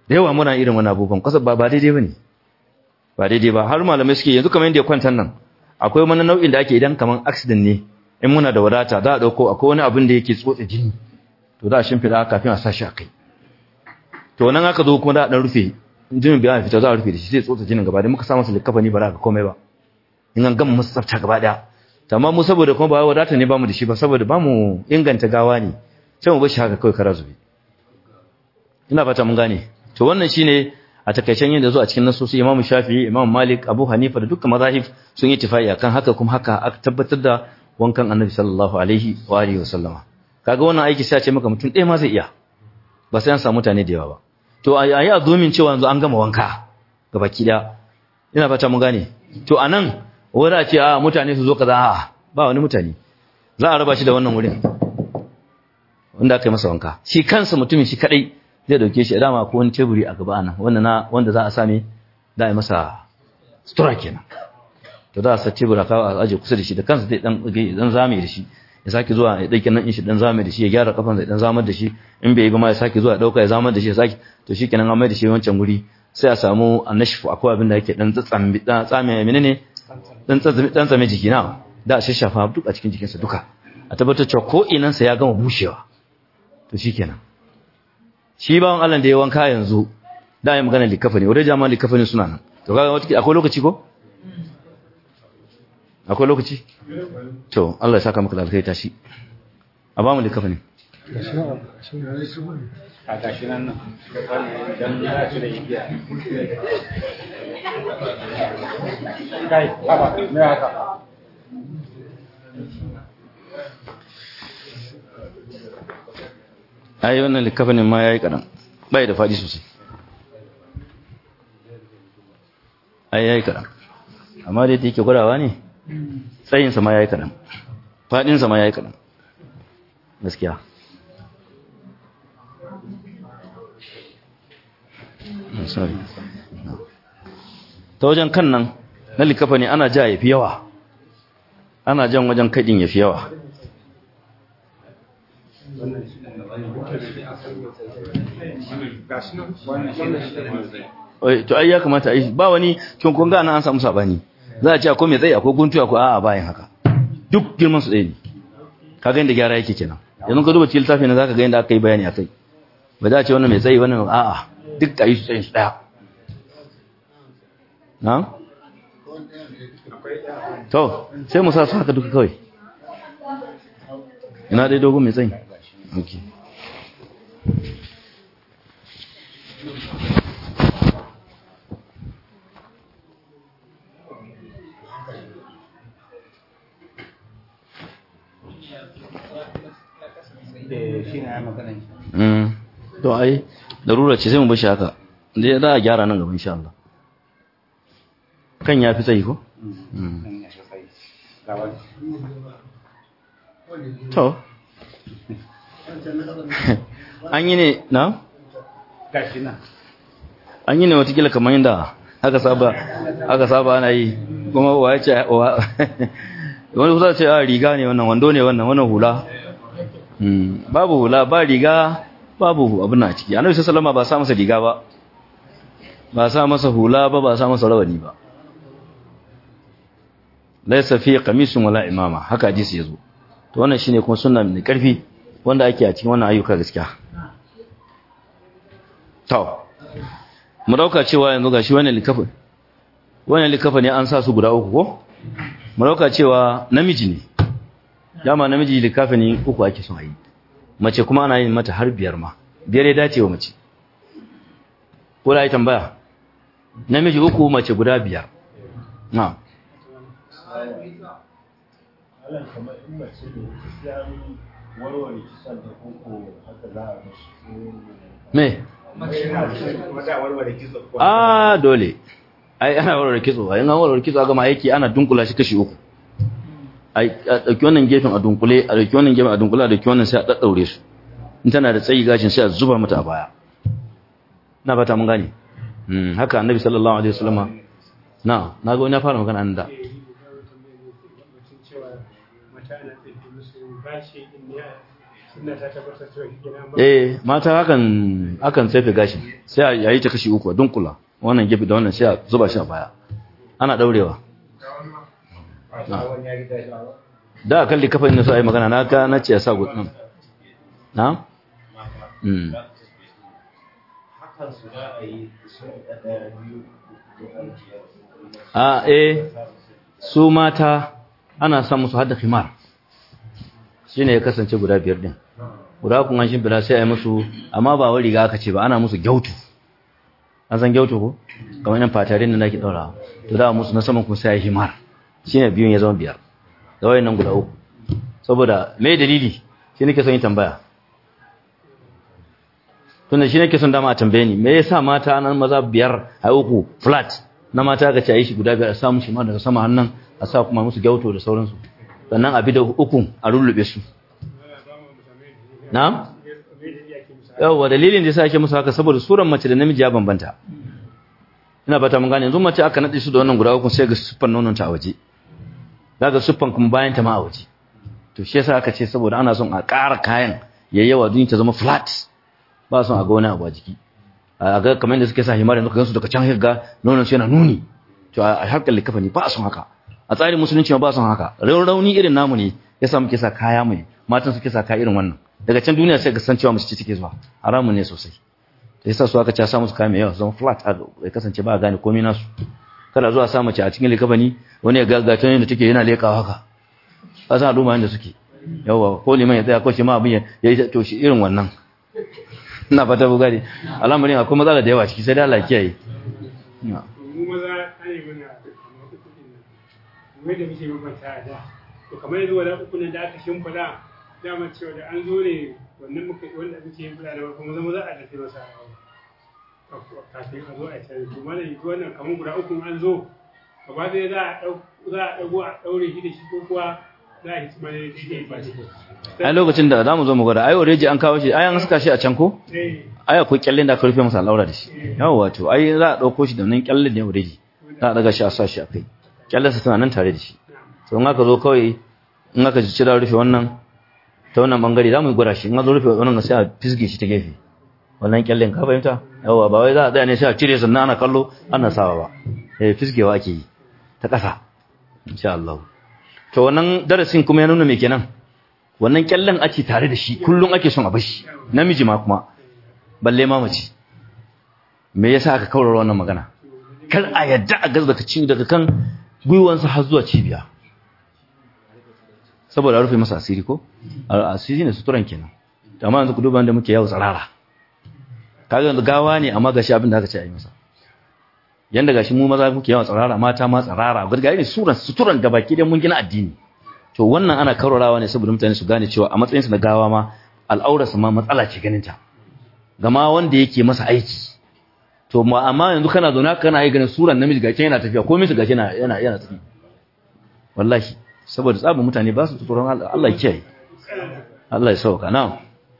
da yawa muna irin wani abubuwan kasa ba ba daidai bane ba daidai ba har malamai suke yanzu kamar yadda ya kwantar nan akwai wani nau'in da ake idan kamar accident ne in muna da wadata za a dauko akwai wani abin da yake tsotse jini to za a shimfida kafin a sa shi a kai to nan aka zo kuma da dan rufe jinin bai fita za a rufe da shi sai tsotse jinin gaba da muka sa masa likafani ba za ka komai ba in an gama masa tsafta gaba daya amma mu saboda kuma ba wadata ne bamu da shi ba saboda bamu inganta gawa ne sai mu bar shi haka kawai kara zube ina fata mun gane to wannan shine a takaicen yin da zo a cikin nasosi Imam Shafi'i Imam Malik Abu Hanifa da dukkan mazahib sun yi tifai akan haka kuma haka aka tabbatar da wankan Annabi sallallahu alaihi wa alihi wasallama kaga wannan aiki sai a ce maka mutum ɗaya ma zai iya ba sai an samu mutane da yawa ba to a yi azumin cewa yanzu an gama wanka gabaki daya ina fata mun gane to anan wani a ce a mutane su zo kaza a ba wani mutane za a raba shi da wannan wurin wanda aka yi masa wanka shi kansa mutumin shi kadai zai dauke shi dama ko wani teburi a gaba nan wanda na wanda za a same da a yi masa sutura kenan to za a sa tebura ka a aje kusa da shi da kansa zai dan dan zame da shi ya sake zuwa ya dauke nan in shi dan zame da shi ya gyara kafan zai dan zamar da shi in bai yi ba ma ya sake zuwa ya dauka ya zamar da shi ya sake to shikenan an mai da shi wancan guri sai a samu annashfu akwai abin da yake dan tsatsambi dan tsame menene dan tsatsambi dan tsame jiki na da a shashafa duk a cikin jikinsa duka a tabbatar cewa ko inansa ya gama bushewa to shikenan shi bawan Allah da ya wanka yanzu da ya magana likafani wadda jama'a likafani suna nan to kaga wata akwai lokaci ko akwai lokaci to Allah ya saka maka da alkhairi tashi a ba mu likafani a gashi nan nan don ya ci da igiya kai haba me haka ai wannan likafanin ma yayi kadan bai da fadi sosai ai yayi kadan amma dai yake gurawa ne tsayin sa ma yayi kadan fadin sa ma yayi kadan gaskiya sorry ta wajen kan nan na likafani ana ja yafi yawa ana jan wajen kadin yafi yawa to ai ya kamata ai ba wani kin kun ga an samu sabani za a ce akwai mai tsayi akwai guntu akwai a'a bayan haka duk girman su ɗaya ne kaga inda gyara yake kenan yanzu ka duba cikin littafi na zaka ga inda aka yi bayani akai ba za a ce wannan mai tsayi wannan a'a duk ayi su tsayin su ɗaya na to sai mu sa su haka duka kawai ina dai dogon mai tsayi okay shi na ya magana Mm. To ai darura ce sai mu bashi haka. Dai za a gyara nan gaba insha Allah. Kan ya fi tsayi ko? Mm. To. An yi ne na? gashi nan An yi ne watakila kamar yadda aka saba aka saba ana yi kuma wa ya ce wa wani kusa ce a riga ne wannan wando ne wannan wannan hula Mm, babu hula ba riga babu abin a ciki annabi sallallahu ba sa masa riga ba ba sa masa hula ba ba sa masa rawani ba laysa fi qamisun wala imama haka hadisi yazo to wannan shine kuma sunna mai karfi wanda ake a cikin wannan ayyuka gaskiya to mu dauka cewa yanzu gashi wannan likafa wannan likafa ne an sa su guda uku ko mu dauka cewa namiji ne dama namiji likafani uku ake son a yi mace kuma ana yin mata har biyar ma biyar ya dace wa mace ko da yi tambaya namiji uku mace guda biyar na me a dole ai ana warware kitso ai an warware kitso ga ma yake ana dunkula shi kashi uku a ɗauki wannan gefen a dunkule a ɗauki wannan gefen a dunkule a ɗauki wannan sai a ɗaɗɗaure su in tana da tsayi gashin sai a zuba mata a baya na fata mun gane haka annabi sallallahu alaihi wasallama na na ga wani ya fara magana an da eh mata hakan akan tsefe gashin sai a yi ta kashi uku a dunkula wannan gefe da wannan sai a zuba shi a baya ana daurewa da kan likafin na so ai magana na ka na ce ya sa gudun na mm hakan su da a yi sun ɗaya biyu a eh su mata ana sa musu hadda khimar shine ya kasance guda biyar din guda kun an shimfida sai a yi musu amma ba wai riga aka ce ba ana musu gyautu an san gyautu ko kamar yan fatarin da nake daura to da musu na saman kuma sai a yi himar shine biyun ya zama biyar da wayannan guda uku saboda me dalili shi nake son yin tambaya tunda shi nake son dama a tambaye ni me yasa mata nan maza biyar a uku flat na mata ka ce a yi shi guda biyar a sa musu ma daga sama hannun a sa kuma musu gyauto da sauransu sannan a bi da ukun a rullube su na'am yawa dalilin da yasa ake musu haka saboda suran mace da namiji ya bambanta ina fata mun gane yanzu mace aka nade su da wannan guda uku sai ga siffan nonon ta a waje daga siffan kuma bayan ta ma a waje to shi yasa aka ce saboda ana son a ƙara kayan yayyawa duniya ta zama flat ba son a ga wani abu a jiki a ga kamar yadda suke sa himar yanzu ka gansu daga can ga nonon su yana nuni to a harkar likafa ne ba son haka a tsarin musulunci ba son haka rauni irin namu ne yasa muke sa kaya mai matan suke sa kaya irin wannan daga can duniya sai ga san cewa mace take zuwa haramun ne sosai to yasa su aka ci sa musu kaya mai yawa zama flat ya kasance ba a gane komai nasu kada zuwa sa mace a cikin likafani wani ya gagata ne da take yana lekawa haka ba san al'umma yanda suke yawa ko liman ya tsaya ko shi ma abin ya yi to shi irin wannan ina fata bugari al'amarin akwai matsala da yawa ciki sai da Allah kiyaye mu maza an yi mana kamar uku din nan mu da muke mabanta da to kamar yanzu wala uku nan da aka shimfida dama cewa da an zo ne wannan muka wanda muke yin fada da kuma zama za a dace masa kafin a zo a can to mana yi wannan kamar guda uku an zo gaba ɗaya za a ɗau za a ɗago a ɗaure shi da shi ko kuwa za a yi kuma ne daidai ba shi ai lokacin da zamu zo mu gwada ai already an kawo shi ai an saka shi a can ko eh ai akwai kyallen da aka rufe masa al'aura da shi yawa wato ai za a dauko shi da nan kyallen ne already za a daga shi a sa shi a kai kyallen sa tana nan tare da shi to in aka zo kawai in aka ji cira rufe wannan ta wannan bangare za mu gwada shi in aka zo rufe wannan sai a fisge shi ta gefe wannan kyallen ka fahimta yawa ba wai za a tsaya ne sai a cire sannan ana kallo ana sawa ba eh fisgewa ake yi ta ƙasa insha Allah to wannan darasin kuma ya nuna me kenan wannan kyallen ake tare da shi kullum ake son a bashi namiji ma kuma balle ma mace me yasa aka kaurara wannan magana kar a yadda a gazda ka ci daga kan gwiwansa har zuwa cibiya saboda rufe masa asiri ko asiri ne suturan kenan amma yanzu ku duba da muke yawo tsarara kaga yanzu gawa ne amma gashi abin da aka ce a yi masa yanda gashi mu maza muke yawan tsarara mata ma tsarara gurgari ne suran suturan gabaki dai mun gina addini to wannan ana karorawa ne saboda mutane su gane cewa a matsayin su na gawa ma al'aurarsa ma matsala ce ganin ta gama wanda yake masa aiki to amma yanzu kana zauna kana yi ganin suran namiji gashi yana tafiya komai su gashi yana yana yana tafi wallahi saboda tsabin mutane ba su tsoron Allah Allah ya kiyaye Allah ya sauka na'am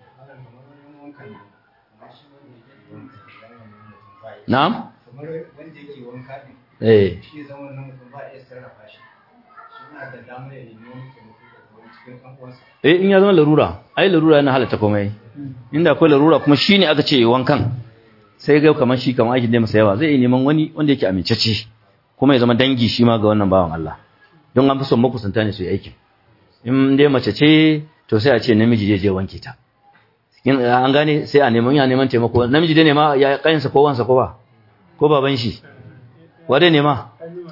na'am kamar wanda yake wanka din eh shi zaman nan mutum ba iya sarrafa shi suna da damar ya nemi wani taimako daga wani cikin ɗan uwansa eh in ya zama larura ai larura yana halatta komai inda akwai larura kuma shine aka ce wankan sai ga kamar shi kamar aikin da masa yawa zai iya neman wani wanda yake amincacce kuma ya zama dangi shi ma ga wannan bawan Allah don an fi son makusanta ne su yi aikin in dai mace ce to sai a ce namiji zai je wanke ta in an gane sai a neman ya neman taimako namiji dai ne ma ya kayinsa ko wansa ko ba ko baban shi wa dai ne ma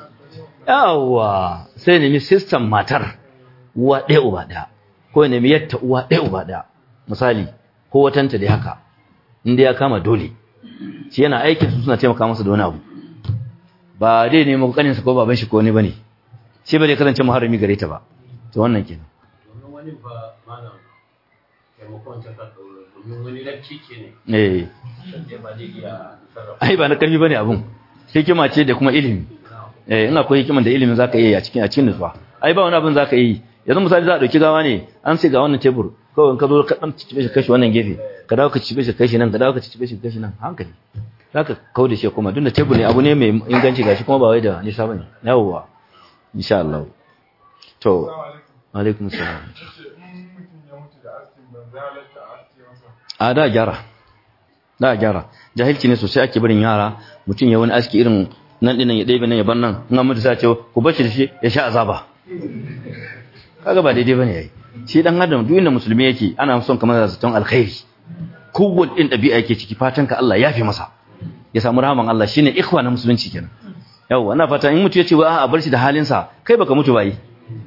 yawa sai nemi system matar uwa ɗaya uba ɗaya ko ya nemi yatta uwa ɗaya uba ɗaya misali ko watanta dai haka inda ya kama dole shi yana aikin su suna taimaka masa da wani abu ba dai nemi kaninsa ko baban shi ko ne bane shi ba dai kasance muharrami gare ta ba to wannan kenan domin wani ba malam taimakon ta ka ɗaura domin wani lafci ke ne eh sai ba zai iya sarrafa ai ba na karfi bane abun hikima ce da kuma ilimi eh in akwai hikiman da ilimin zaka iya yi a cikin a cikin nutsuwa ai ba wani abin zaka yi yanzu misali za a dauki gawa ne an sai ga wannan tebur kawai in ka zo ka dan cibe shi kashi wannan gefe ka dawo ka cibe shi kashi nan ka dawo ka cibe shi kashi nan hankali zaka kauda shi kuma duk da tebur ne abu ne mai inganci gashi kuma ba wai da nisa bane yawwa insha Allah to alaikum salam ce in mutum ya mutu da askin banza a da gyara da gyara jahilci ne sosai ake barin yara mutum ya wani aski irin nan dinan ya ɗebe nan ya bar nan in an mutu sai ce ku bashi da shi ya sha azaba kaga ba daidai bane yayi shi dan adam duk inda musulmi yake ana son kamar da zaton alkhairi kowanne din dabi'a yake ciki fatan ka Allah ya fi masa ya samu rahaman Allah shine ikhwa na musulunci kenan yawa ina fata in mutu yace wa a bar shi da halin sa kai baka mutu bai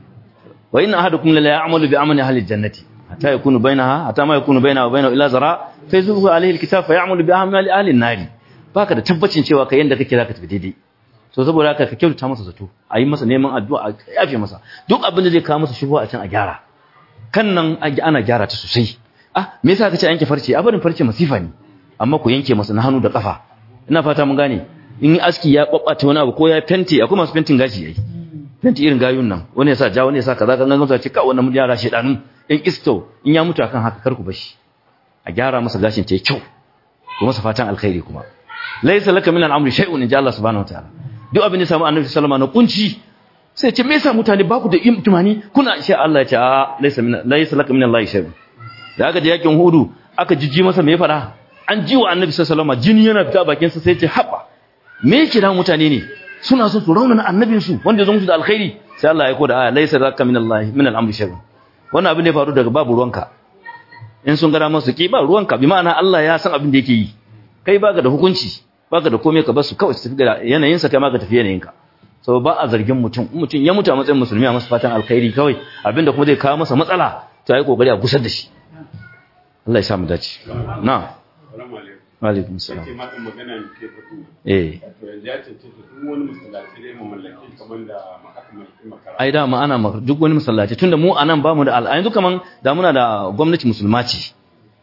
wa inna ahadukum la ya'malu bi amali ahli jannati hatta yakunu bainaha hatta ma yakunu bainaha wa bainahu illa zara fa yuzuhu alayhi alkitab fa ya'malu bi amali ahli an-nari baka da tabbacin cewa kai yanda kake zaka tafi daidai so saboda haka ka kyautata masa zato a yi masa neman addu'a a yafe masa duk abin da zai kawo masa shubuwa a can a gyara kan nan ana gyara ta sosai ah me yasa kace yanke farce a barin farce masifa ne amma ku yanke masa na hannu da kafa ina fata mun gane in aski ya babbata wani abu ko ya fenti akwai masu fentin gashi yayi fenti irin gayun nan wani yasa ja wani yasa kaza kan gangan ce ka wannan yara shedanu in isto in ya mutu akan haka kar ku bashi a gyara masa gashin ta kyau kuma masa fatan alkhairi kuma laysa laka min al-amri shay'un inja Allah subhanahu wataala duk abin da samu annabi sallama na kunci sai ce me yasa mutane ba ku da imtimani kuna sha Allah ya ce a laysa min laysa laka min Allah shay'un da aka je yakin hudu aka jijji masa me ya fada an ji wa annabi sallama jini yana fita bakin sa sai ce haba me yake da mutane ne suna so su raunana annabin su wanda ya zo musu da alkhairi sai Allah ya koda aya laysa laka min Allah min al-amri shay'un wannan abin da ya faru daga babu ruwanka in sun gara masu ki ba ruwanka bi ma'ana Allah ya san abin da yake yi kai baka da hukunci baka da komai ka basu kawai su tafi da yanayinsa kai ma ka tafi yanayinka so ba a zargin mutum mutum ya mutu a matsayin musulmi a masa fatan alkhairi kawai abinda kuma zai kawo masa matsala to ai kokari a gusar da shi Allah ya sa mu dace na alaikum salam ce matan magana ne ke fito eh to yanzu ya cancanta duk wani masallaci dai mu mallaki kamar da aka mallaki makara ai da ma ana ma- duk wani masallaci tunda mu anan bamu da al'ayin yanzu kaman da muna da gwamnati musulma ce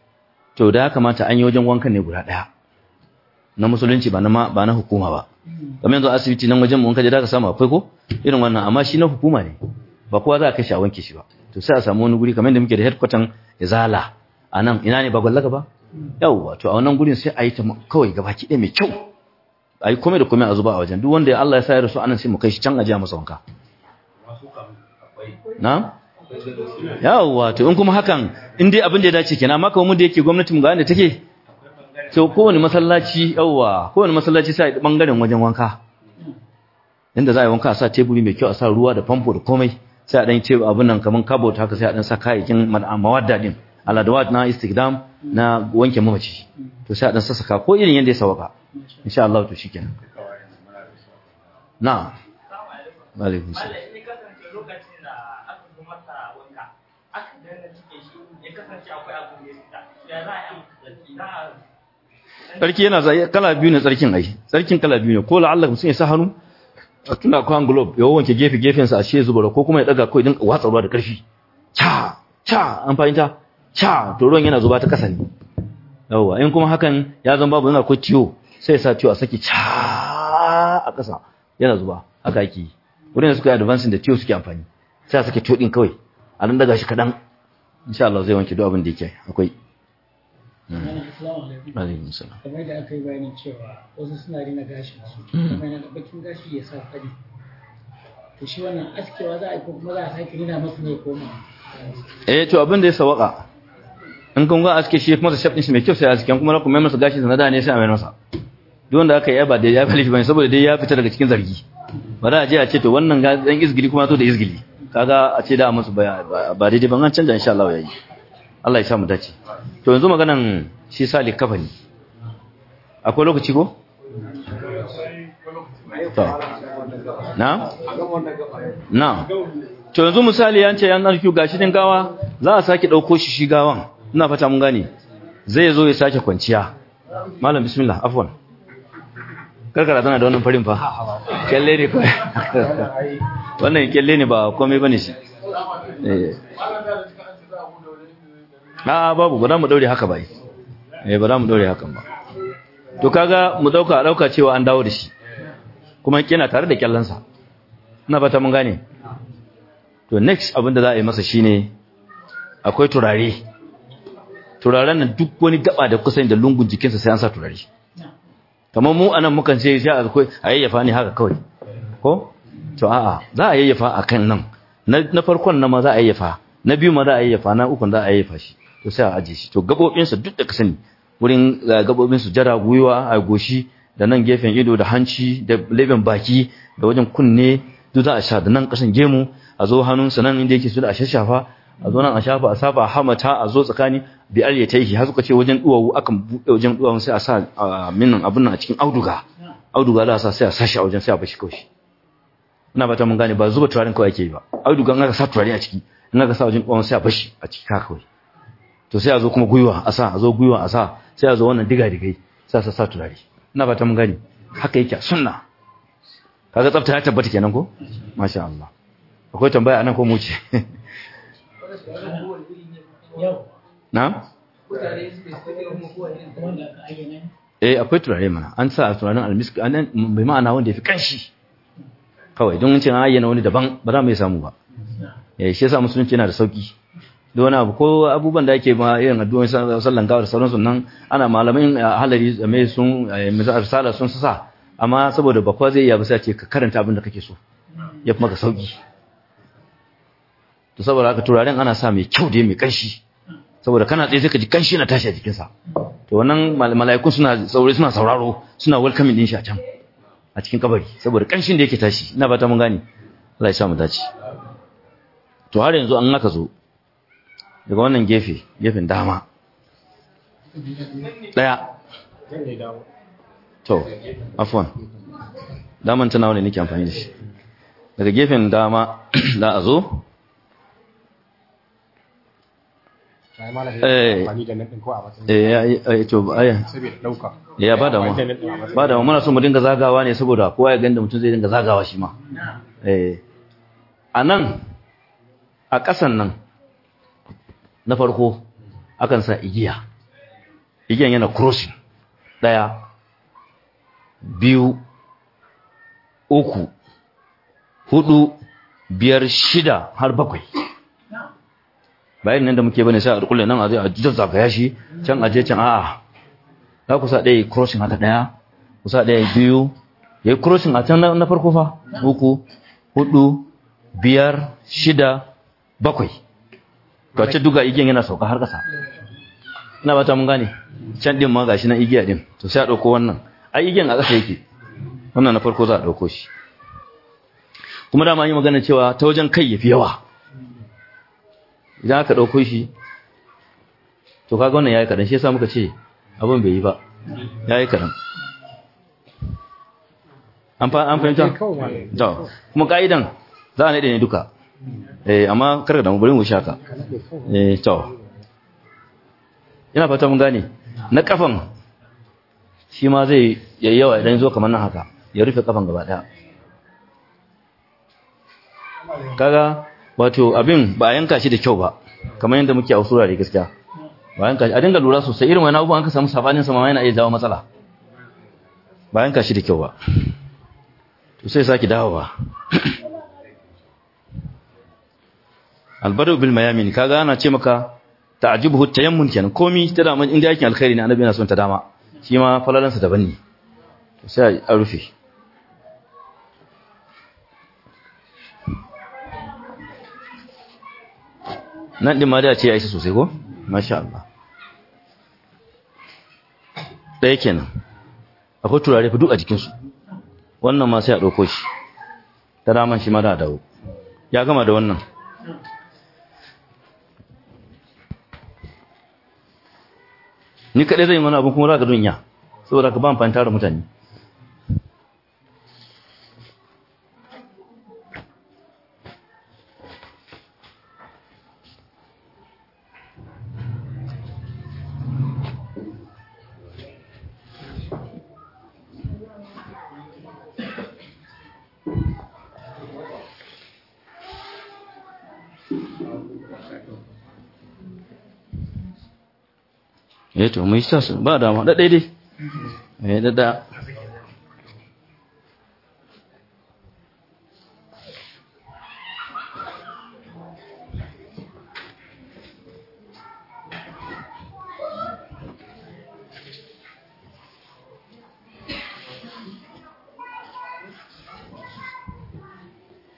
to da ya kamata an yi wajen wankan ne guda daya na musulunci ba na ma- ba na hukuma ba kamar yanzu asibiti nan wajen mu wanka je da ka samu akwai ko irin wannan amma shi na hukuma ne ba kowa za a kai shi a wanke shi ba to sai a samu wani guri kamar yadda muke da headquarter izala a nan ina ne ba gwallaka ba yawwa to a wannan gurin sai a yi ta kawai gabaki ɗaya mai kyau a yi komai da komai a zuba a wajen duk wanda ya Allah ya sa ya rasu anan sai mu kai shi can a jiya masa wanka Masu kam akwai na yawwa to in kuma hakan in dai abin da ya dace kenan amma kamar mu da yake gwamnati mu ga inda take to kowane masallaci yawwa kowane masallaci sai a bangaren wajen wanka inda za a yi wanka a sa teburi mai kyau a sa ruwa da famfo da komai sai a dan ce abin nan kaman cupboard haka sai a dan sa kayayyakin ma- mawadda din aladawat na istikdam na wanke mamaci to sai a dan sassaka ko irin yanda ya sawaka insha Allah to shikenan na'am wa alaikum salam Malam ya kasance lokacin da aka zo masa wanka, aka danna cikin shi ya kasance akwai abu da ya fita. Ya za a yi amfani za a tsarki yana zai kala biyu ne tsarkin ai tsarkin kala biyu ne ko la'alla mutum ya sa hannu a tuna kwan globe ya wanke gefe gefensa a shi zuba ko kuma ya daga ko idan watsa ruwa da karfi cha cha an fahimta cha to ruwan yana zuba ta kasa ne yawa in kuma hakan ya zama babu yana ko tiyo sai ya sa tiyo a saki cha a kasa yana zuba haka ake yi wurin da suka yi advancing da tiyo suke amfani sai a sake tiyo din kawai a nan daga shi kadan insha Allah zai wanke duk abin da yake akwai Assalamu alaikum. alaikum salam kamar da aka yi bayanin cewa wasu suna rina gashin su kuma yana da bakin gashi ya sa fari to shi wannan askewa za a yi ko kuma za a sake rina masa ne ko ma eh to abin da ya sawaka in kun ga aske shi kuma da shafin shi mai kyau sai aske kuma kuma mai masa gashi na da ne sai a mai masa duk wanda aka yi ba da ya fali shi bane saboda dai ya fita daga cikin zargi ba za a je a ce to wannan ga dan izgili kuma to da izgili kaga a ce da a musu ba ba daidai ban an canja insha Allah yayi Allah ya sa mu dace to yanzu maganan shi sali kafani akwai lokaci ko to na na to yanzu misali yan ce yan narkiyu gashi din gawa za a sake dauko shi shi gawan ina fata mun gane zai zo ya sake kwanciya malam bismillah afwan karkara tana da wannan farin fa kyalle ne kawai wannan kyalle ne ba komai bane shi eh a babu ba za mu daure haka ba eh ba za mu daure hakan ba to kaga mu dauka dauka cewa an dawo da shi kuma kina tare da kyallansa ina fata mun gane to next abin da za a yi masa shine akwai turare turaren nan duk wani gaba da kusa da lungun jikinsa sai an sa turare kamar mu anan mukan ce sai akwai a yayyafa ne haka kawai ko to a'a za a yayyafa akan nan na na farkon na ma za a yayyafa na biyu ma za a yayyafa na ukun za a yayyafa shi to sai a aje shi to gabobinsa duk da ka sani wurin gabobin su jara gwiwa a goshi da nan gefen ido da hanci da leben baki da wajen kunne duk za a sha da nan kasan gemu a zo hannunsa nan inda yake su da a shashafa a zo nan a shafa a saba a hamata a zo tsakani bi al yataihi har suka ce wajen duwawu akan buɗe wajen duwawun sai a sa minnan abun nan a cikin auduga auduga za a sa sai a sashi a wajen sai a bashi kawai ina ba ta mun gane ba zuba turaren kawai ake yi ba auduga in aka sa turare a ciki in aka sa wajen duwawun sai a bashi a ciki haka kawai to sai a zo kuma gwiwa a sa a zo gwiwa a sa sai a zo wannan diga digai sai a sa turare ina ba ta mun gane haka yake a sunna kaga tsafta ya tabbata kenan ko masha Allah akwai tambaya anan ko mu ce na eh akwai turare mana an sa turaren almisk anan bai ma'ana wanda yafi kanshi kawai don cin ayyana wani daban ba za mu yi samu ba eh shi yasa musulunci yana da sauki da wani abu ko abubuwan da ake ma irin addu'o'in sallan gawa da sauransu nan ana malamin halari mai sun risala sun sa amma saboda bakwa zai iya ba sai ce ka karanta abin da kake so ya fi maka sauki to saboda haka turaren ana sa mai kyau da mai kanshi saboda kana tsaye sai ka ji kanshi na tashi a jikinsa to wannan mala'ikun suna saurari suna sauraro suna welcoming din shi a can a cikin kabari saboda kanshin da yake tashi ina fata mun gane Allah ya sa mu dace to har yanzu an aka zo daga wannan gefe gefen dama daya to afwan daman tana wani nake amfani da shi daga gefen dama za a zo ya ba da ba da muna so mu dinga zagawa ne saboda kowa ya ganda mutum zai dinga zagawa shi ma a nan a ƙasan nan na farko akan sa igiya igiyan yana crossing ɗaya biyu uku hudu biyar shida har bakwai bayan nan da muke bane sai a rukule nan a zai a zazzagaya shi can aje can a'a za ku sa ɗaya crossing haka ɗaya ku sa ɗaya biyu ya yi crossing a can na farko fa uku hudu biyar shida bakwai to a ce duga igiyan yana sauka har ƙasa ina ba ta mun gane can ɗin ma gashi nan igiya ɗin to sai a ɗauko wannan a igiyan a ƙasa yake wannan na farko za a ɗauko shi kuma dama yi magana cewa ta wajen kai ya fi yawa idan aka ɗauko shi to kaga wannan ya yi kaɗan shi yasa muka ce abin bai yi ba ya yi kaɗan an fahimta? to kuma ƙa'idan za a naɗe ne duka eh amma karka da bari mu shaka eh to ina fata mun gane na kafan shi ma zai yayyawa idan zo kamar nan haka ya rufe kafan gaba daya kaga wato abin ba a yanka shi da kyau ba kamar yadda muke a usura da gaskiya ba yanka shi a dinga lura sosai irin wani abubuwan ka samu sabanin sama yana iya jawo matsala ba yanka shi da kyau ba to sai saki dawowa albadu bil mayamin kaga ana ce maka ta'jibuhu tayammun kenan komi ta dama inda yake alkhairi ne annabi yana son ta dama shi ma falalansa daban ne to sai a rufe nan din ma da ce ya isa sosai ko masha Allah ɗaya kenan akwai turare fa duk a jikinsu wannan ma sai a ɗauko shi ta daman shi ma da dawo ya gama da wannan ni kaɗai zai yi mana abin kuma za ka dunya saboda ka ba amfani tara mutane eh to mai sa ba dama da daidai eh da da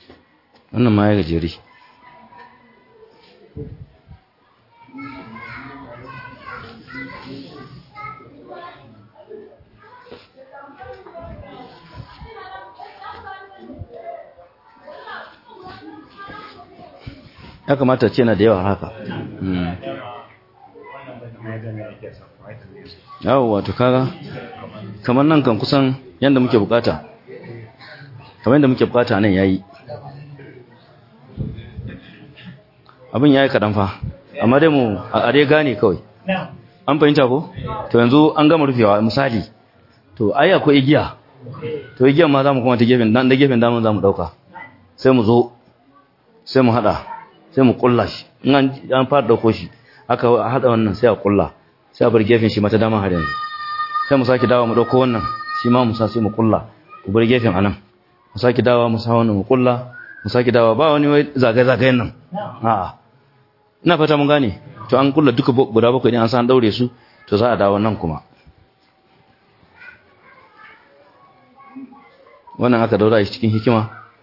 wannan ma ya gajeri ya kamata ce na da yawa haka yawo wato kaga kamar nan kan kusan yadda muke bukata kamar yadda muke bukata nan yayi abin yayi kadan fa amma dai mu a dai gane kawai an fahimta ko to yanzu an gama rufewa misali to ai akwai igiya to igiyan ma zamu kuma ta gefen dan da gefen damun zamu dauka sai mu zo sai mu hada sai mu kulla shi in an an fara dauko shi aka hada wannan sai a kulla sai a bar gefen shi mata dama har yanzu sai mu saki dawo mu dauko wannan shi ma mu sa sai mu kulla ku bar gefen anan mu saki dawo mu sa wannan mu kulla mu saki dawo ba wani wai zagaye zagayen nan a'a ina fata mun gane to an kulla duka guda bakwai ne an san daure su to za a dawo nan kuma wannan aka daura shi cikin hikima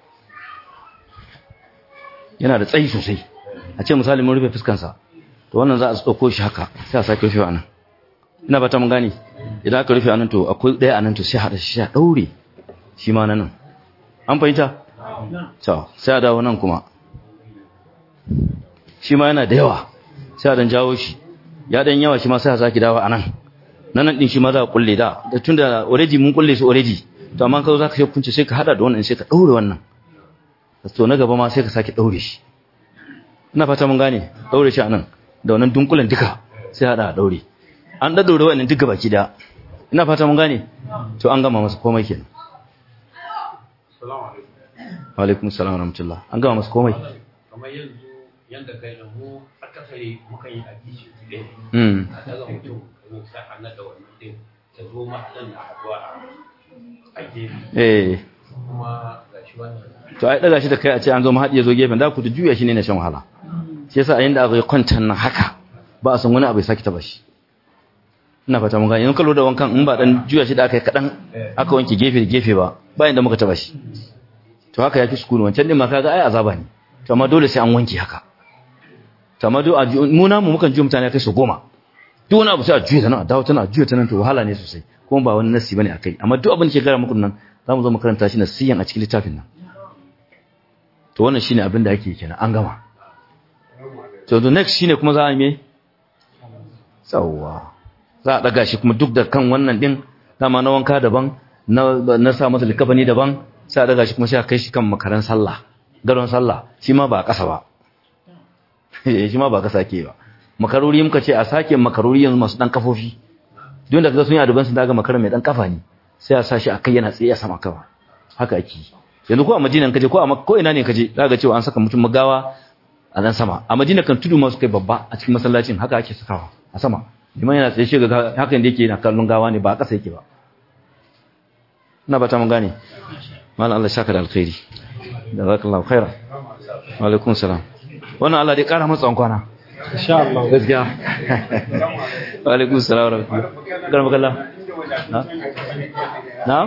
yana da tsayi sosai a ce misali mun rufe fuskansa to wannan za a tsoko shi haka sai a sake rufe anan ina fata mun gane idan aka rufe anan to akwai daya anan to sai hada shi a daure shi ma nan an fahimta to sai a dawo nan kuma shi ma yana da yawa sai a dan jawo shi ya dan yawa shi ma sai a sake dawo anan nan din shi ma za a kulle da da tunda already mun kulle su already to amma ka zo zaka shi kunce sai ka hada da wannan sai ka daure wannan to na gaba ma sai ka sake daure shi ina fata mun gane daure shi anan da wannan dunkulen duka sai hada a daure an da daure wannan duka baki da ina fata mun gane to an gama masa komai kenan Assalamu alaikum. wa alaikum assalam wa rahmatullah an gama masa komai Kamar yanzu yanda kai da mu akasari mukan yi aiki ɗaya. mm A daga mutum kamar sa a nada wannan din ta zo mahaɗin na haɗuwa a gefe. eh Kuma ga shi wannan to ai daga shi da kai a ce an zo mahadi ya zo gefen da ku ta juya shi ne na shan wahala shi yasa a yanda aka yi kwantan nan haka ba a san wani abu ya saki taba shi ina fata mun gane in kallo da wankan in ba dan juya shi da aka yi kadan aka wanke gefe da gefe ba ba inda muka taba shi to haka yafi sukuni wancan din ma kaga ai azaba ne to amma dole sai an wanke haka to amma duk mu na mu mukan juya mutane kai su goma duk wani abu sai a juya ta nan a dawo tana juya ta nan to wahala ne sosai kuma ba wani nasi bane akai amma duk abin da ke gara muku nan zamu zo mu karanta shi nasiyan a cikin littafin nan to wannan shine abin da ake kenan an gama to the next shine kuma za a yi me tsawa za a daga shi kuma duk da kan wannan din dama na wanka daban na na sa masa likafani daban sai a daga shi kuma sai a kai shi kan makaran sallah garon sallah shi ma ba a kasa ba shi ma ba kasa ke ba makaruri muka ce a sake makaruri yanzu masu dan kafofi duk da kaga sun yi aduban sun daga makaran mai dan kafa ne sai a sa shi a kai yana tsaye a sama kawa haka ake yi yanzu ko a Madina kaje ko a ko ina ne kaje zaka cewa an saka mutum magawa a nan sama a Madina kan tudu masu kai babba a cikin masallacin haka ake sakawa a sama liman yana tsaye shi ga hakan da yake yana kallon gawa ne ba a ƙasa yake ba ina ba ta mun gane mallan Allah shaka da alkhairi jazakallahu khairan wa alaikum salam wannan Allah dai kara masa kwana insha Allah gaskiya wa alaikum salam wa rahmatullahi garba kallah na na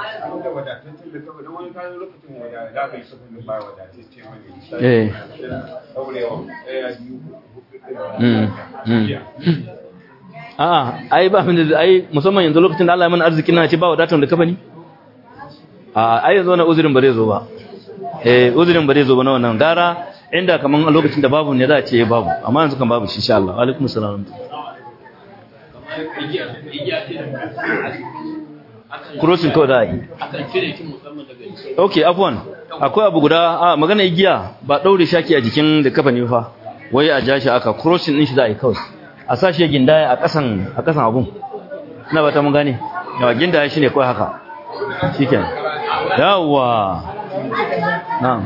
eh mm mm a'a ai ba mun da ai musamman yanzu lokacin da Allah ya mana arziki na ce ba wadatar da kafani a ai yanzu wannan uzurin ba zai zo ba eh uzurin ba zai zo ba na wannan gara inda kaman a lokacin da babu ne za a ce babu amma yanzu kan babu shi insha Allah wa alaikum salam crossing kawai da yi akan cire ki musamman daga okay afwan akwai abu guda a magana igiya ba daure shaki a jikin da kafa ne fa wai a ja shi aka crossing din shi za a yi kawai a sa shi gindaya a kasan a kasan abun ina ba ta mun gane yawa gindaya shine kawai haka shikenan yawa na'am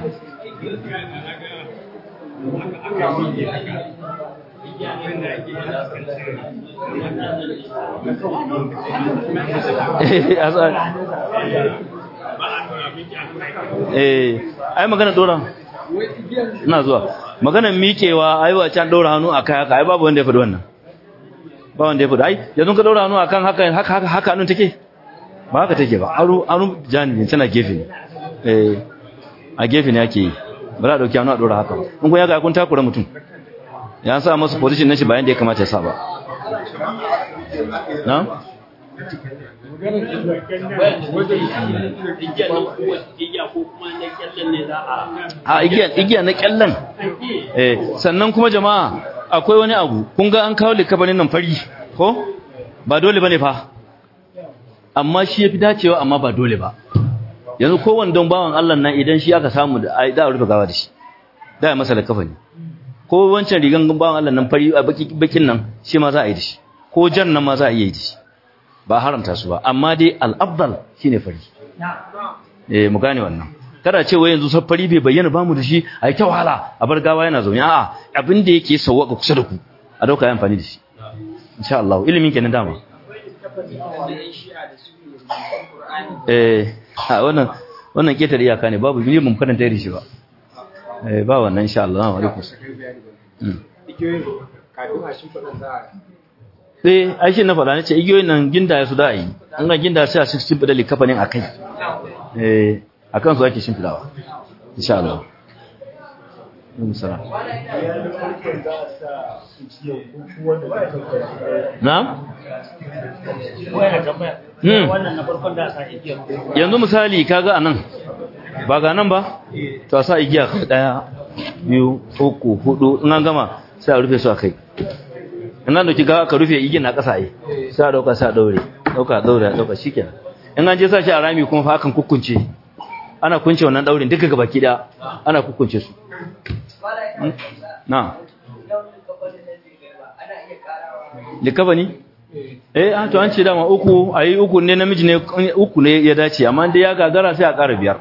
eh ai magana dora ina zuwa magana miƙewa ai wa can dora hannu akai haka ai babu wanda ya faɗi wannan ba wanda ya faɗi ai yanzu ka dora hannu akan haka haka haka haka hannun take ba haka take ba aro aro jani tana gefe ne eh a gefe ne ake yi ba za a dauki hannu a dora haka in kun yaga kun takura mutum ya sa masa position na shi bayan da ya kamata ya sa ba na a igiya na kyallan eh sannan kuma jama'a akwai wani abu kun ga an kawo likabanin nan fari ko ba dole bane fa amma shi yafi dacewa amma ba dole ba yanzu kowanne don bawan Allah nan idan shi aka samu da ai da rufe gawa da shi da ya masa likafani ko wancan rigan bawan Allah nan fari a baki bakin nan shi ma za a yi da shi ko jan nan ma za a yi da shi ba haramta su ba amma dai al-afdal shine fari eh mu gane wannan kada ce wai yanzu safari bai bayyana ba mu da shi a yi ta wahala a bar gawa yana zaune a'a abin da yake sauwaka kusa da ku a dauka yi amfani da shi insha Allah ilimin kenan dama eh a wannan wannan ketar iyaka ne babu ni mun karanta da shi ba eh ba wannan insha Allah wa alaikum eh ai shi na faɗa nace igiyoyin nan ginda ya su da yi an ga ginda sai a cikin bada likafanin akai eh akan su ake shimfidawa insha Allah Salam. Na'am? Yanzu misali kaga anan ba ga nan ba to a sa igiya daya biyu uku hudu in an gama sai a rufe su a kai in an dauki gawa ka rufe igiyar na kasa yi sai a dauka sai a daure dauka daure dauka shikenan in an je sa shi a rami kuma fa akan kukkunce ana kunce wannan daurin duka gabaki daya ana kukkunce su na likabani eh an to an ce dama uku ayi uku ne namiji ne uku ne ya dace amma dai ya gagara sai a ƙara biyar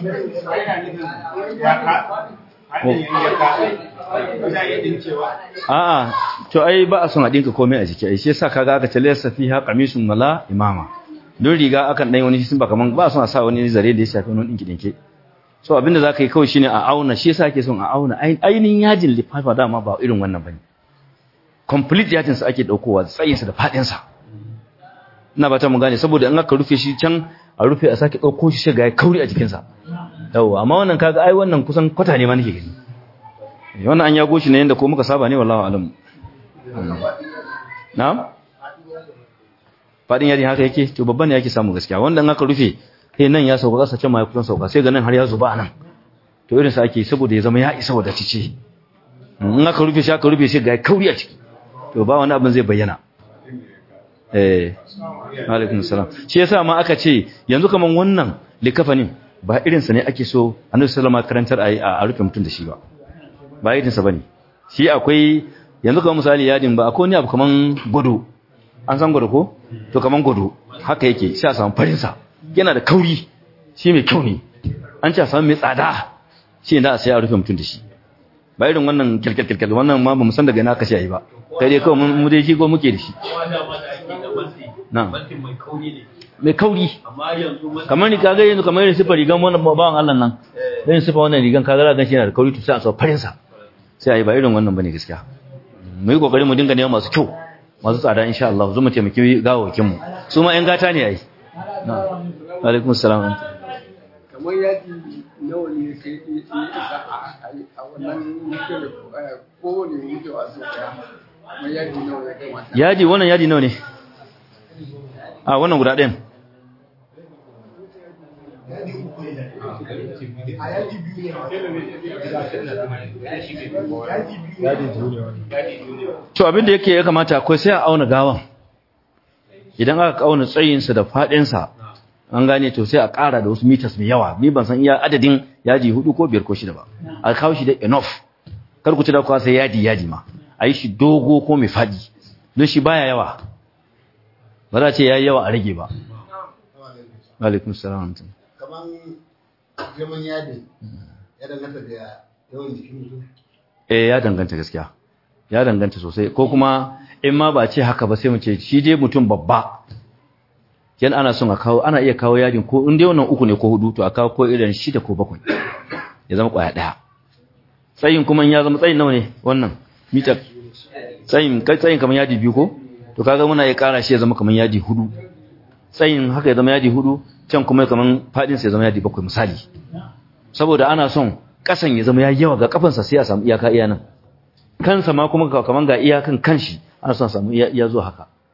a'a to ai ba a son a dinka komai a jiki ai shi yasa kaga aka ce laysa fiha qamisun wala imama don riga akan dan wani shi ba kaman ba son a sa wani zare da ya shafi wani dinki dinke so abinda zaka yi kawai shine a auna shi yasa ake son a auna ainihin yajin lifafa dama ba irin wannan bane complete yajin sa ake daukowa tsayin sa da fadin sa ina ba ta mun gane saboda in aka rufe shi can a rufe a sake dauko shi shiga kauri a jikin sa yawa amma wannan kaga ai wannan kusan kwata ne ma nake gani wannan an yago shi ne yanda ko muka saba ne wallahi alam na'am fadin yadin haka yake to babban ne yake samu gaskiya wanda in aka rufe sai nan ya sauka kasa can ma ya kusan sauka sai ga nan har ya zuba nan to irin sa ake saboda ya zama ya isa wadatacce in aka rufe shi aka rufe shi ga kauri a ciki to ba wani abin zai bayyana eh alaikum salam shi yasa ma aka ce yanzu kaman wannan likafanin ba irin sa ne ake so annabi sallallahu alaihi karantar a rufe mutum da shi ba ba irin sa bane shi akwai yanzu kaman misali yadin ba akwai wani abu kaman gudu an san gudu ko to kaman gudu haka yake sai a samu farin sa yana da kauri shi mai kyau ne an ce a samu mai tsada shi da a sai a rufe mutum da shi ba irin wannan kirkirkirkir wannan ma ba mu san daga ina aka shi ba kai dai kawai mu dai shi ko muke da shi na mai kauri kamar ni kaga yanzu kamar irin sifar rigan wannan bawan Allah nan dan sifar wannan rigan kaga za ga shi yana da kauri to sai a so farin sa sai a yi ba irin wannan bane gaskiya mu yi kokari mu dinga neman masu kyau masu tsada insha Allah zo mu taimaki gawawakin mu su ma ƴan gata ne ai na alaikum salam kamar yaji nawa ne sai a wannan kowane wucewa su daya kamar yaji nawa ya kamata yaji wannan yaji nawa ne a wannan guda ɗayan to abin da yake ya kamata akwai sai a auna gawan idan aka auna tsayinsa da faɗinsa an gane to sai a ƙara da wasu meters mai yawa ni ban san iya adadin yaji hudu ko biyar ko shida ba a kawo shi da enough kar ku ci da kuwa sai yadi yadi ma a yi shi dogo ko mai faɗi don shi baya yawa ba za a ce ya yi yawa a rage ba alaikum salam kaman girman yadin ya danganta da yawan jikin mutum eh ya danganta gaskiya ya danganta sosai ko kuma in ma ba ce haka ba sai mu ce shi dai mutum babba yan ana son a kawo ana iya kawo yadin ko in dai wannan uku ne ko hudu to a kawo ko irin shida ko bakwai ya zama kwaya daya tsayin kuma ya zama tsayin nawa ne wannan mitar tsayin kai tsayin kamar yadi biyu ko to kaga muna iya kara shi ya zama kamar yadi hudu tsayin haka ya zama yadi hudu can kuma kamar fadin sa ya zama yadi bakwai misali saboda ana son kasan ya zama yayi yawa ga kafansa sai a samu iyaka iya nan kansa ma kuma kamar ga iyakan kanshi ana son samu iya zuwa haka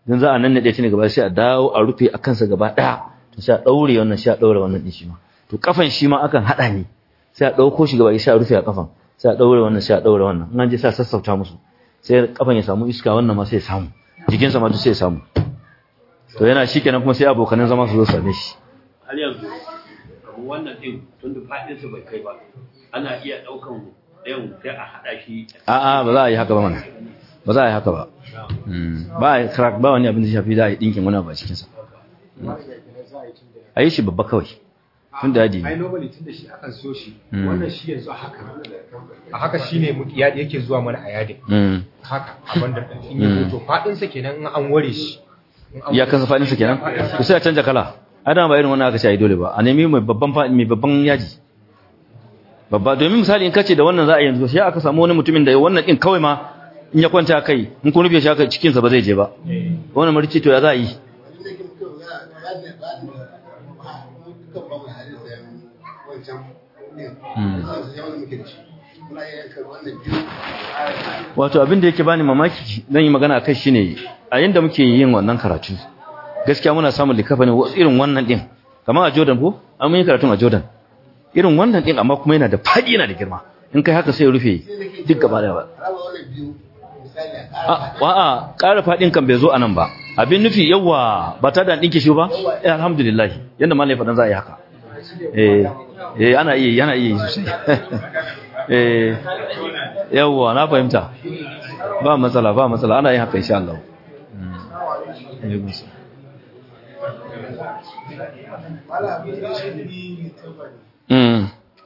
dan za a nan nade ta ne gaba sai a dawo a rufe a kansa gaba daya to sai a daure wannan sai a daure wannan din shi ma to kafan shi ma akan hada ne sai a dauko shi gaba sai a rufe a kafan sai a daure wannan sai a daure wannan in an je sai a sassauta musu sai kafan ya samu iska wannan ma sai ya samu jikinsa ma duk sai ya samu to yana shikenan kuma sai abokanan zama su zo same shi har yanzu kamar wannan din tun da faɗinsa bai kai ba ana iya ɗaukan ɗayan sai a haɗa shi a'a ba za a yi haka ba mana ba za a yi haka ba ba a yi crack ba wani abin da shafi za a yi ɗinkin wani abu a cikinsa a yi shi babba kawai tun da yadi ai normally tun da shi akan so shi wannan shi yanzu a haka a haka shine muke yadi yake zuwa mana a yadin haka a bandar da in yi hoto fadin sa kenan in an ware shi ya kansa fadin sa kenan to sai a canja kala adam ba irin wannan aka ce ai dole ba a nemi mai babban mai babban yaji babba domin misali in kace da wannan za a yanzu sai aka samu wani mutumin da wannan din kawai ma in ya kwanta kai in kun rufe shi haka cikin sa ba zai je ba wannan marici to ya za a yi wato abin da yake bani mamaki zan yi magana kai shine a yanda muke yin wannan karatu gaskiya muna samun likafa ne irin wannan din kamar a Jordan ko an mun yi karatun a Jordan irin wannan din amma kuma yana da fadi yana da girma in kai haka sai rufe duk gaba da ba a'a ƙara fadin kan bai zo anan ba abin nufi yawa ba ta da dinke shi ba eh alhamdulillah yanda malai fadan za a yi haka eh eh ana iya yana iya sosai eh yawa na fahimta ba matsala ba matsala ana yin haka insha Allah Mm.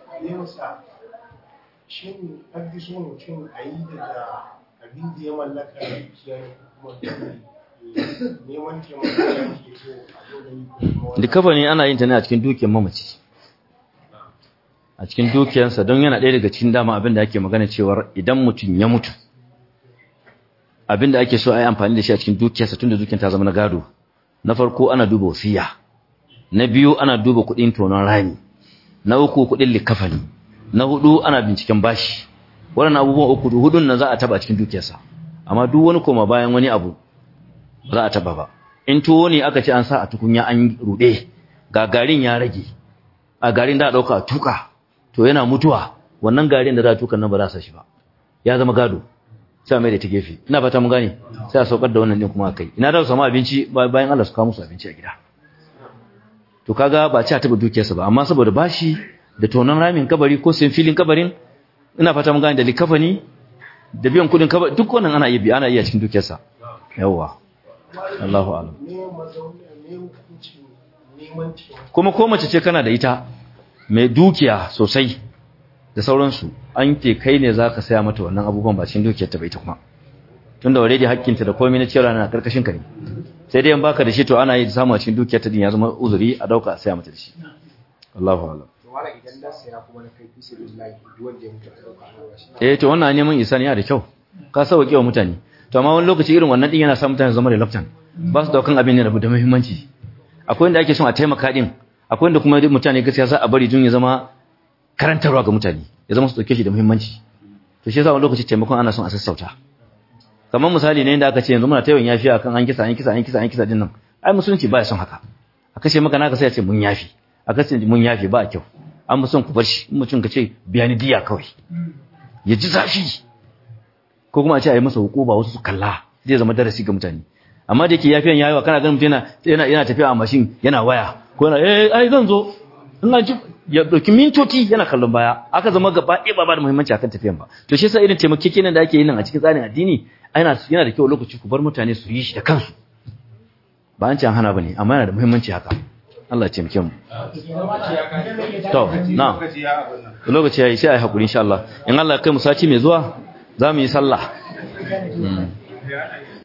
Shin an fi so mutum a yi daga abin da ya mallaka da kiyar kuma neman taimako da ke so a zo da yi kuma Likafa ne ana yin ta ne a cikin dukiyar mamaci. A cikin dukiyarsa don yana ɗaya daga cikin dama abin da ake magana cewar idan mutum ya mutu. Abin da ake so a yi amfani da shi a cikin dukiyarsa tun da dukiyar ta zama na gado. Na farko ana duba wasiya. Na biyu ana duba kuɗin tonon rami. Na uku kuɗin likafani. Na hudu ana binciken bashi. Waɗannan abubuwan uku hudun nan za a taba cikin dukiyarsa. Amma duk wani koma bayan wani abu ba za a taba ba. in tuwo ne aka ce an sa a tukunya an rude ga garin ya rage a garin da dauka tuka to yana mutuwa wannan garin da za a tuka nan ba za sa shi ba ya zama gado sai mai da ta gefe ina fata mun gane sai a saukar da wannan din kuma kai ina da su samu abinci bayan Allah su kawo musu abinci a gida to kaga ba ci a taba dukiyarsa ba amma saboda bashi da tonon ramin kabari ko sayan filin kabarin ina fata mun gane da likafani da biyan kudin kabari duk wannan ana iya ana iya cikin dukiyarsa yawwa Allahu alam. Kuma ko mace ce kana da ita mai dukiya sosai da sauransu an ke kai ne zaka saya mata wannan abubuwan ba cikin dukiyar ta bai ta kuma. Tunda already hakkinta da komai na cewa na karkashin ka ne. Sai dai in baka da shi to ana yi samu a cikin dukiyar ta din ya zama uzuri a dauka a saya mata da shi. Allahu alam. wala idan da saya kuma na kai fi sabilillahi duk wanda ya mutu a dauka a shi Eh to wannan neman isa ne da kyau. Ka sauke wa mutane. to amma wani lokaci irin wannan din yana sa mutane zama reluctant ba su daukan abin ne da muhimmanci akwai inda ake son a taimaka din akwai inda kuma mutane gaskiya za a bari dun ya zama karantarwa ga mutane ya zama su dauke shi da muhimmanci to shi yasa wani lokaci taimakon ana son a sassauta kamar misali ne inda aka ce yanzu muna ta yawan yafi akan an kisa an kisa an kisa an kisa din nan ai musulunci ba ya son haka a kashe maka naka sai a ce mun yafi a kashe mun yafi ba kyau an mu son ku bar shi in mutum ka ce biya ni diya kawai ya ji zafi ko kuma a ce a yi masa hukuma wasu su kalla zai zama darasi ga mutane amma da yake yafiyan yayi wa kana ganin mutum yana yana yana tafiya a mashin yana waya ko yana eh ai zan zo in an ji ya dauki mintoci yana kallon baya aka zama gaba ɗaya ba ba da muhimmanci akan tafiyan ba to shi yasa irin taimakekenan da ake yi nan a cikin tsarin addini yana yana da kyau lokaci ku bar mutane su yi shi da kansu ba an ce an hana bane amma yana da muhimmanci haka Allah ya taimake mu to na lokaci yayi sai ai hakuri insha Allah in Allah ya kai mu sati mai zuwa za mu yi sallah